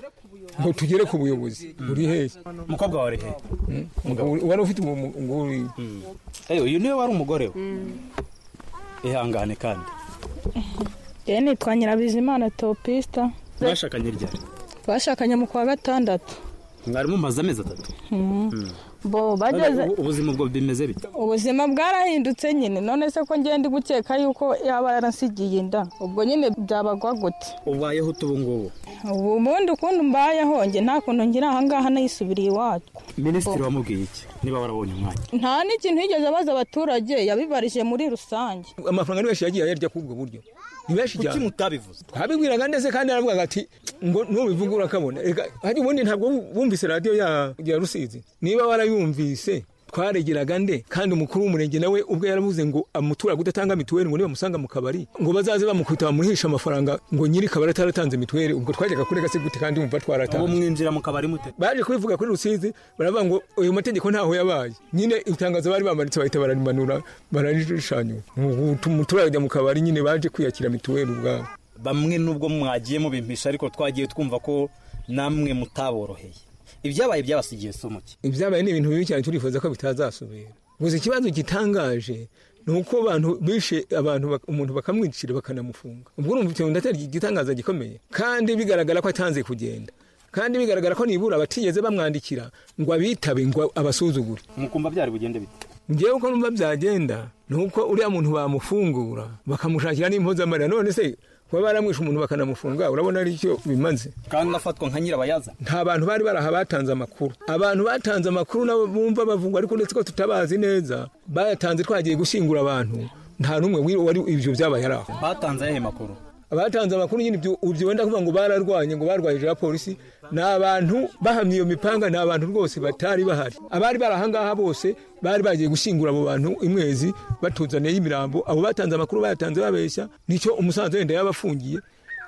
ngo tugere ku buyobozi buri hehe umukobwa wawe ari hehe wari ufite umugore uyu niwe wari umugore we ihangane kandi rero nitwa nyirabizimana topisita mwashakanye ryari twashakanye mu kwa gatandatu mwari mumaze amezi atatu bo bageze ubuzima bwo bimeze bite ubuzima bwarahindutse nyine none se ko ngenda gukeka yuko yaba yaransigiye inda ubwo nyine byabagwa gute ubayeho utu ubungubu ubu ubundi ukuntu mbayeho njye nta kuntu ngira ahangaha nayisubiriye iwacu minisitiri wamubwiye iki niba warabonye umwanya nta n'ikintu yigeze abaza abaturage yabibarije muri rusange amafaranga ni menshi yagiye ayarya k'ubwo buryo ni benshi cyane kuki mutabivuze twabibwiraga ndetse kandi aravuga ati ngo nubivuga urakabona reka hari ubundi ntabwo bumvise radiyo ya rusizi niba warayumvise twaregeraga nde kandi umukuru w'umurenge nawe ubwo yaravuze ngo umuturage udatanga mituweli ngo nibamusanga mu kabari ngo bazaze bamukubita bamuhishe amafaranga ngo nyiri kabari ataratanze mituweli ubwo twajyaga kurega se gute kandi wumva twaratanze ubu mwinjira mu kabari mute baje kubivuga kuri rusizi baravuga ngo ayo mategeko ntaho yabaye nyine itangazo bari bamanitse bahita bararimanura bararirishanyura umuturage ajya mu kabari nyine baje kwiyakira mituweli ubwabo bamwe nubwo mwagiye mubimpisha ariko twagiye twumva ko namwe mutaboroheye ibyabaye byabasigiye si umuke ibyabaye ni ibintu bibi cyane turifuza ko bitazasubira gusa ikibazo gitangaje ni uko abantu bishe abantu umuntu bakamwicira bakanamufunga ubwo urumva ikintu ndatera igitangaza gikomeye kandi bigaragara ko atanze kugenda kandi bigaragara ko nibura batigeze bamwandikira ngo abitabe ngo abasuzugure mukumva byari bugende bite ngewe uko numva byagenda ni uko uriya muntu bamufungura bakamushakira n'impozamarira none se kuba baramwishe umuntu bakanamufunga urabona ari cyo bimaze kandi afatwa nka nyirabayaza nta bantu bari baraha batanze amakuru abantu batanze amakuru nabo bumva bavugwa ariko ndetse ko tutabazi neza bayatanze twagiye gushyingura abantu nta n'umwe wari ibyo byabaye ari aho batanze ayahe makuru abatanze amakuru nyine ibyo wenda kuvuga ngo bararwanye ngo barwaye ijoro polisi ni abantu bahamye iyo mipanga ni abantu rwose batari bahari abari bari ahangaha bose bari bagiye gushyingura abo bantu imwezi batuzaniye imirambo abo batanze amakuru bayatanze babeshya nicyo umusanzu wenda yaba afungiye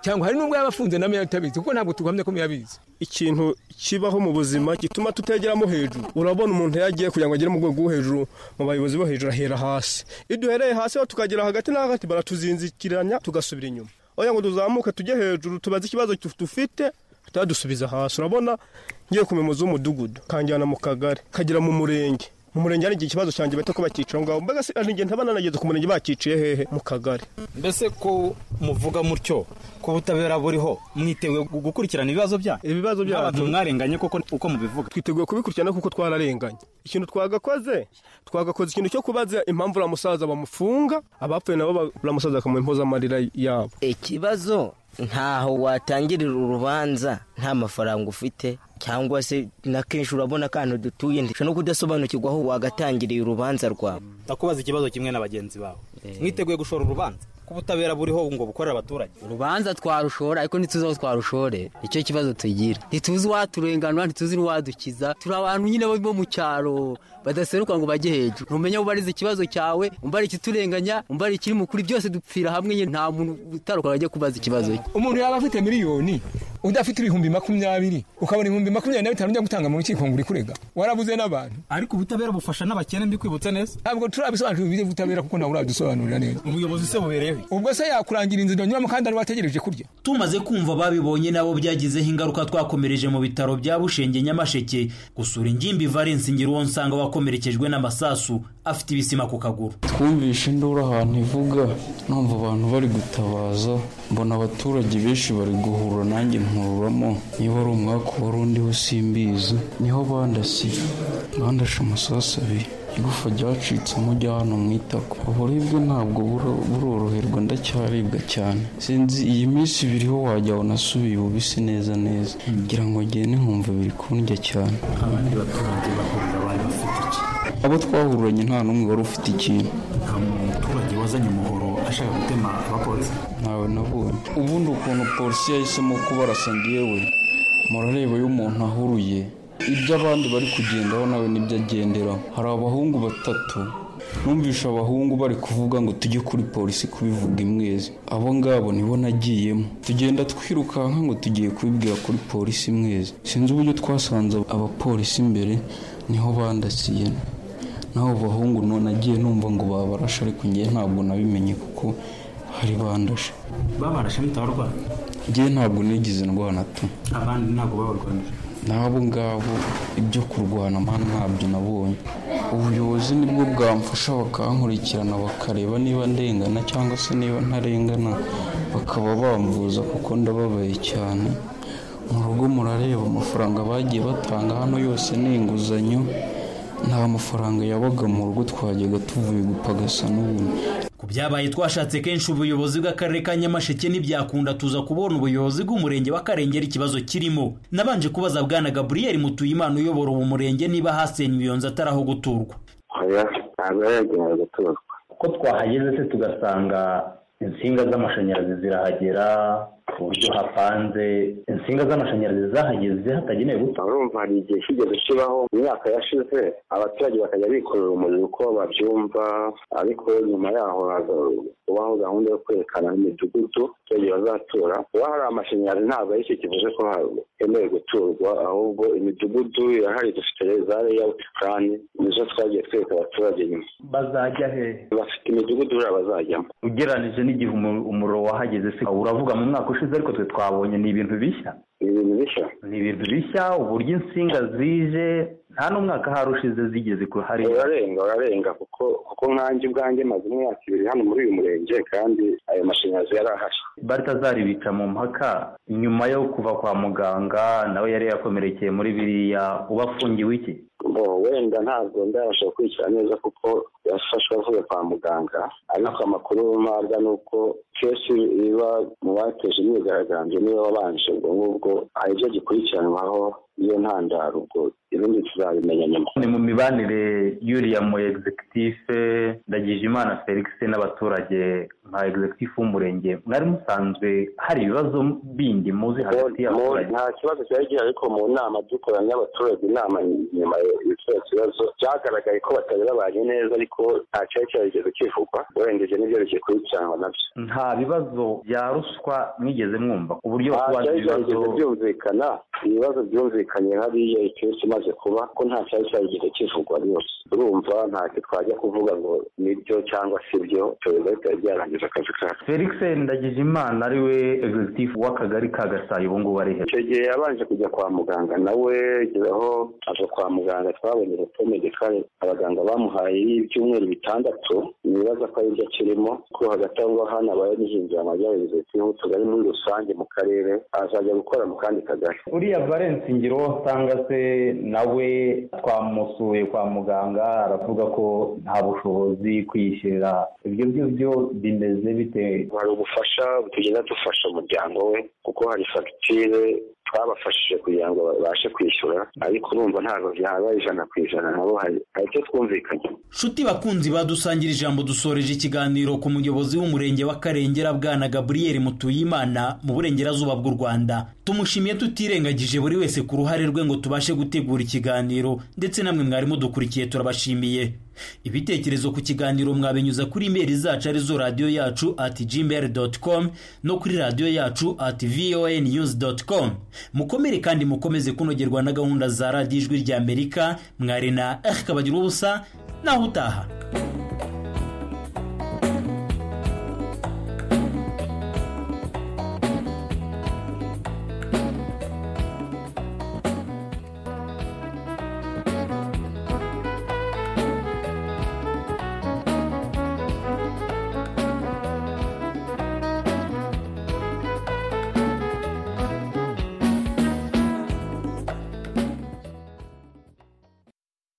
cyangwa hari n'ubwo yaba afunze nawe atabizi kuko ntabwo tuguhamya ko muyabizi ikintu kibaho mu buzima gituma tutegeramo hejuru urabona umuntu yagiye kugira ngo agere mu rwego rwo hejuru mu bayobozi bo hejuru ahera hasi iyo duhereye hasi tukagera hagati na hagati baratuzinzikiranya tugasubira inyuma oya ngo tuzamuke tujye hejuru tubaze ikibazo dufite tutadusubiza hasi urabona ngiye ku muyobozi w'umudugudu kanjyana mu kagari kagera mu murenge mu murenge hari igihe ikibazo cyanjye bahita ko bakica aho ngaho mbega se igihe ntaba nanageze ku murenge bakiciye hehe mu kagari mbese ko muvuga mutyo ko ubutabera buriho mwiteguye gukurikirana ibibazo byanyu ibibazo byacu mwarenganye koko uko mubivuga twiteguye kubikurikiranira kuko twararenganye ikintu twagakoze twagakoze ikintu cyo kubaza impamvu uriya musaza bamufunga abapfuye nabo uriya musaza bakamuha impozamarira yabo ikibazo ntaho watangirira urubanza nta mafaranga ufite cyangwa se na kenshi urabona akantu dutuye ndetse no kudasobanukirwa aho wagatangiriye urubanza rwawe ndakubaza ikibazo kimwe na bagenzi bawe mwiteguye gushora urubanza ko ubutabera buriho ngo bukorera abaturage urubanza twarushora ariko ntituzi aho twarushore icyo kibazo tugira ntituzi uwaturenganura ntituzi n'uwadukiza turi abantu nyine bo mu cyaro badaseruka ngo bajye hejuru ntumenya aho ubariza ikibazo cyawe umbara ikiturenganya umbara ikiri mukuri byose dupfira hamwe nta muntu utaruka ngo ajye kubaza ikibazo umuntu yaba afite miliyoni udafite ibihumbi makumyabiri ukabona ibihumbi makumyabiri na bitanu ujya gutanga mu rukiko ngo uri kurega warabuze n'abantu ariko ubutabera bufasha n'abakene mbikwibutsa neza ntabwo turabisobanurira ibyo ubutabera kuko ntabwo urabidusobanurira neza ubuyobozi se bubereyeho ubwo se yakurangira inzira nyuramo kandi ari wategereje kurya tumaze kumva babibonye nabo byagizeho ingaruka twakomereje mu bitaro bya bushenge nyamasheke gusura ingimbi valence ngiruwo nsanga wakomerekejwe n'amasasu afite ibisima ku kaguru twumvishe induru ahantu ivuga numva abantu bari gutabaza mbona abaturage benshi bari guhura nanjye nkururamo niba ari umwaka wari undiho simbizi niho bandasiye bandashe amasasu abiri igufa ryacitse mujya hano mu itako uburibwe ntabwo buroroherwa ndacyaribwa cyane sinzi iyi minsi ibiriho wajya nasubiye ububisi neza neza ngira ngo ngende nkumva biri kundya cyane abandi baturage bahurira bari bafite iki abo twahuranye nta n'umwe wari ufite ikintu nta muturage wazanye umuhoro ashaka gutema abapolisi ntawe nabonye ubundi ukuntu polisi yahisemo kubarasa ngewe murareba iyo umuntu ahuruye ibyo abandi bari kugendaho nawe nibyo agenderaho hari abahungu batatu numvisha abahungu bari kuvuga ngo tujye kuri polisi kubivuga imwezi abo ngabo nibo nagiyemo tugenda twirukanka ngo tugiye kubibwira kuri polisi imwezi sinzi uburyo twasanze abapolisi imbere niho bandasiye naho bahungu none agiye numva ngo babarashe ariko ngewe ntabwo nabimenye kuko hari bandashe babarashe bitabarwara ngewe ntabwo nigize indwara tu abandi ntabwo babarwanije n'abo ngabo ibyo kurwana mpano ntabyo nabonye ubuyobozi nibwo bwamfasha bakankurikirana bakareba niba ndengana cyangwa se niba ntarengana bakaba bambuza kuko ndababaye cyane mu rugo murareba amafaranga bagiye batanga hano yose ni inguzanyo nta mafaranga yabaga mu rugo twajyaga tuvuye gupagasa n'ubundi ku byabaye twashatse kenshi ubuyobozi bw'akarere ka nyamasheke ntibyakunda tuza kubona ubuyobozi bw'umurenge wa karengera ikibazo kirimo nabanje kubaza bwana gaburiyeri mutuyimana uyobora ubu murenge niba hasenywe iyo nzu atari aho guturwa ntabwo yagenewe guturwa kuko twahageze se tugasanga insinga z'amashanyarazi zirahagera ku buryo hapanze insinga z'amashanyarazi zahageze hatagenewe guta urumva hari igihe kigeze kibaho imyaka yashize abaturage bakajya bikorera umuriro uko babyumva ariko nyuma yaho kubaho gahunda yo kwerekana imidugudu abaturage bazatura kuba hari amashanyarazi ntabwo ari cyo kivuze ko hemewe guturwa ahubwo imidugudu irahari dufite za leyawuti purani nizo twagiye twereka abaturage nyuma bazajya he bafite imidugudu buriya bazajyamo ugereranije n'igihe umuriro wahageze se uravuga mu mwaka ushize ariko twe twabonye ni ibintu bishya ni ibintu bishya ni ibintu bishya uburyo insinga zije nta n'umwaka hari ushize zigeze ku hari urarenga urarenga kuko kuko nkanjye ubwanjye maze imyaka ibiri hano muri uyu murenge kandi ayo mashanyarazi yari ahari baritazari bica mu mpaka nyuma yo kuva kwa muganga nawe yari yakomerekeye muri biriya uba afungiwe iki wenda ntabwo ndabasha gukurikira neza kuko yafashwe avuye kwa muganga ariko amakuru mpabwa ni uko kenshi iba mu bateje imyigaragambyo niba wabanje ubwo ngubwo hari ibyo gikurikiranwaho iyo ntandaro ubwo ibindi tuzabimenya nyuma ni mu mibanire y'uriya mu egizekitife ndagije imana felix n'abaturage nka egizekitifu w'umurenge mwari musanzwe hari ibibazo bindi muzi hagati y'abaturage nta kibazo cyari gihari ariko mu nama dukoranye n'abaturage inama nyuma y'icyo kibazo byagaragaye ko batari babanye neza ariko nta cyari cyarigeze kivugwa urengeje n'ibyo bikikurikiranwa nabyo nta bibazo bya ruswa mwigeze mwumva uburyo kubanza ibibazo byumvikana ibibazo byumvikanye hariya ikenshi imaze kuba ko nta cyari cyarigeze kivugwa rwose urumva ntacyo twajya kuvuga ngo nibyo cyangwa si byo tureba bitari byarangiza akazi kacu felix ndagije imana ariwe egizitifu w'akagari ka gasayi ubu ngubu ari he icyo gihe yabanje kujya kwa muganga nawe gezeho aza kwa muganga twabonye pome de kare abaganga bamuhaye y'ibyumweru bitandatu nibaza ko aribyo akirimo ko hagati aho ngaho hano abaye nihinjira amajyaruguru utugari muri rusange mu karere azajya gukora mu kandi kagari uriya valence ngiro usanga se nawe twamusuye kwa muganga aravuga ko nta bushobozi kwiyishyurira ibyo ngibyo bimeze bite hari ubufasha tugenda dufasha umuryango we kuko hari fagitire twabafashije kugira ngo babashe kwishyura ariko urumva ntabwo byaba ijana ku ijana nabo hari icyo twumvikanye nshuti bakunzi badusangira ijambo dusoreje ikiganiro ku muyobozi w'umurenge wa karengera bwana gaburiyeri mutuyimana mu burengerazuba bw'u rwanda tumushimiye tutirengagije buri wese ku ruhare rwe ngo tubashe gutegura ikiganiro ndetse namwe mwarimu dukurikiye turabashimiye ibitekerezo ku kiganiro mwabinyuza kuri imeri zacu arizo radiyo yacu ati gmail doti komu no kuri radiyo yacu ati voa niyuzi doti komu mukomere kandi mukomeze kunogerwa na gahunda za radiyo ijwi ry'amerika mwari na erika bagira ubusa naho utaha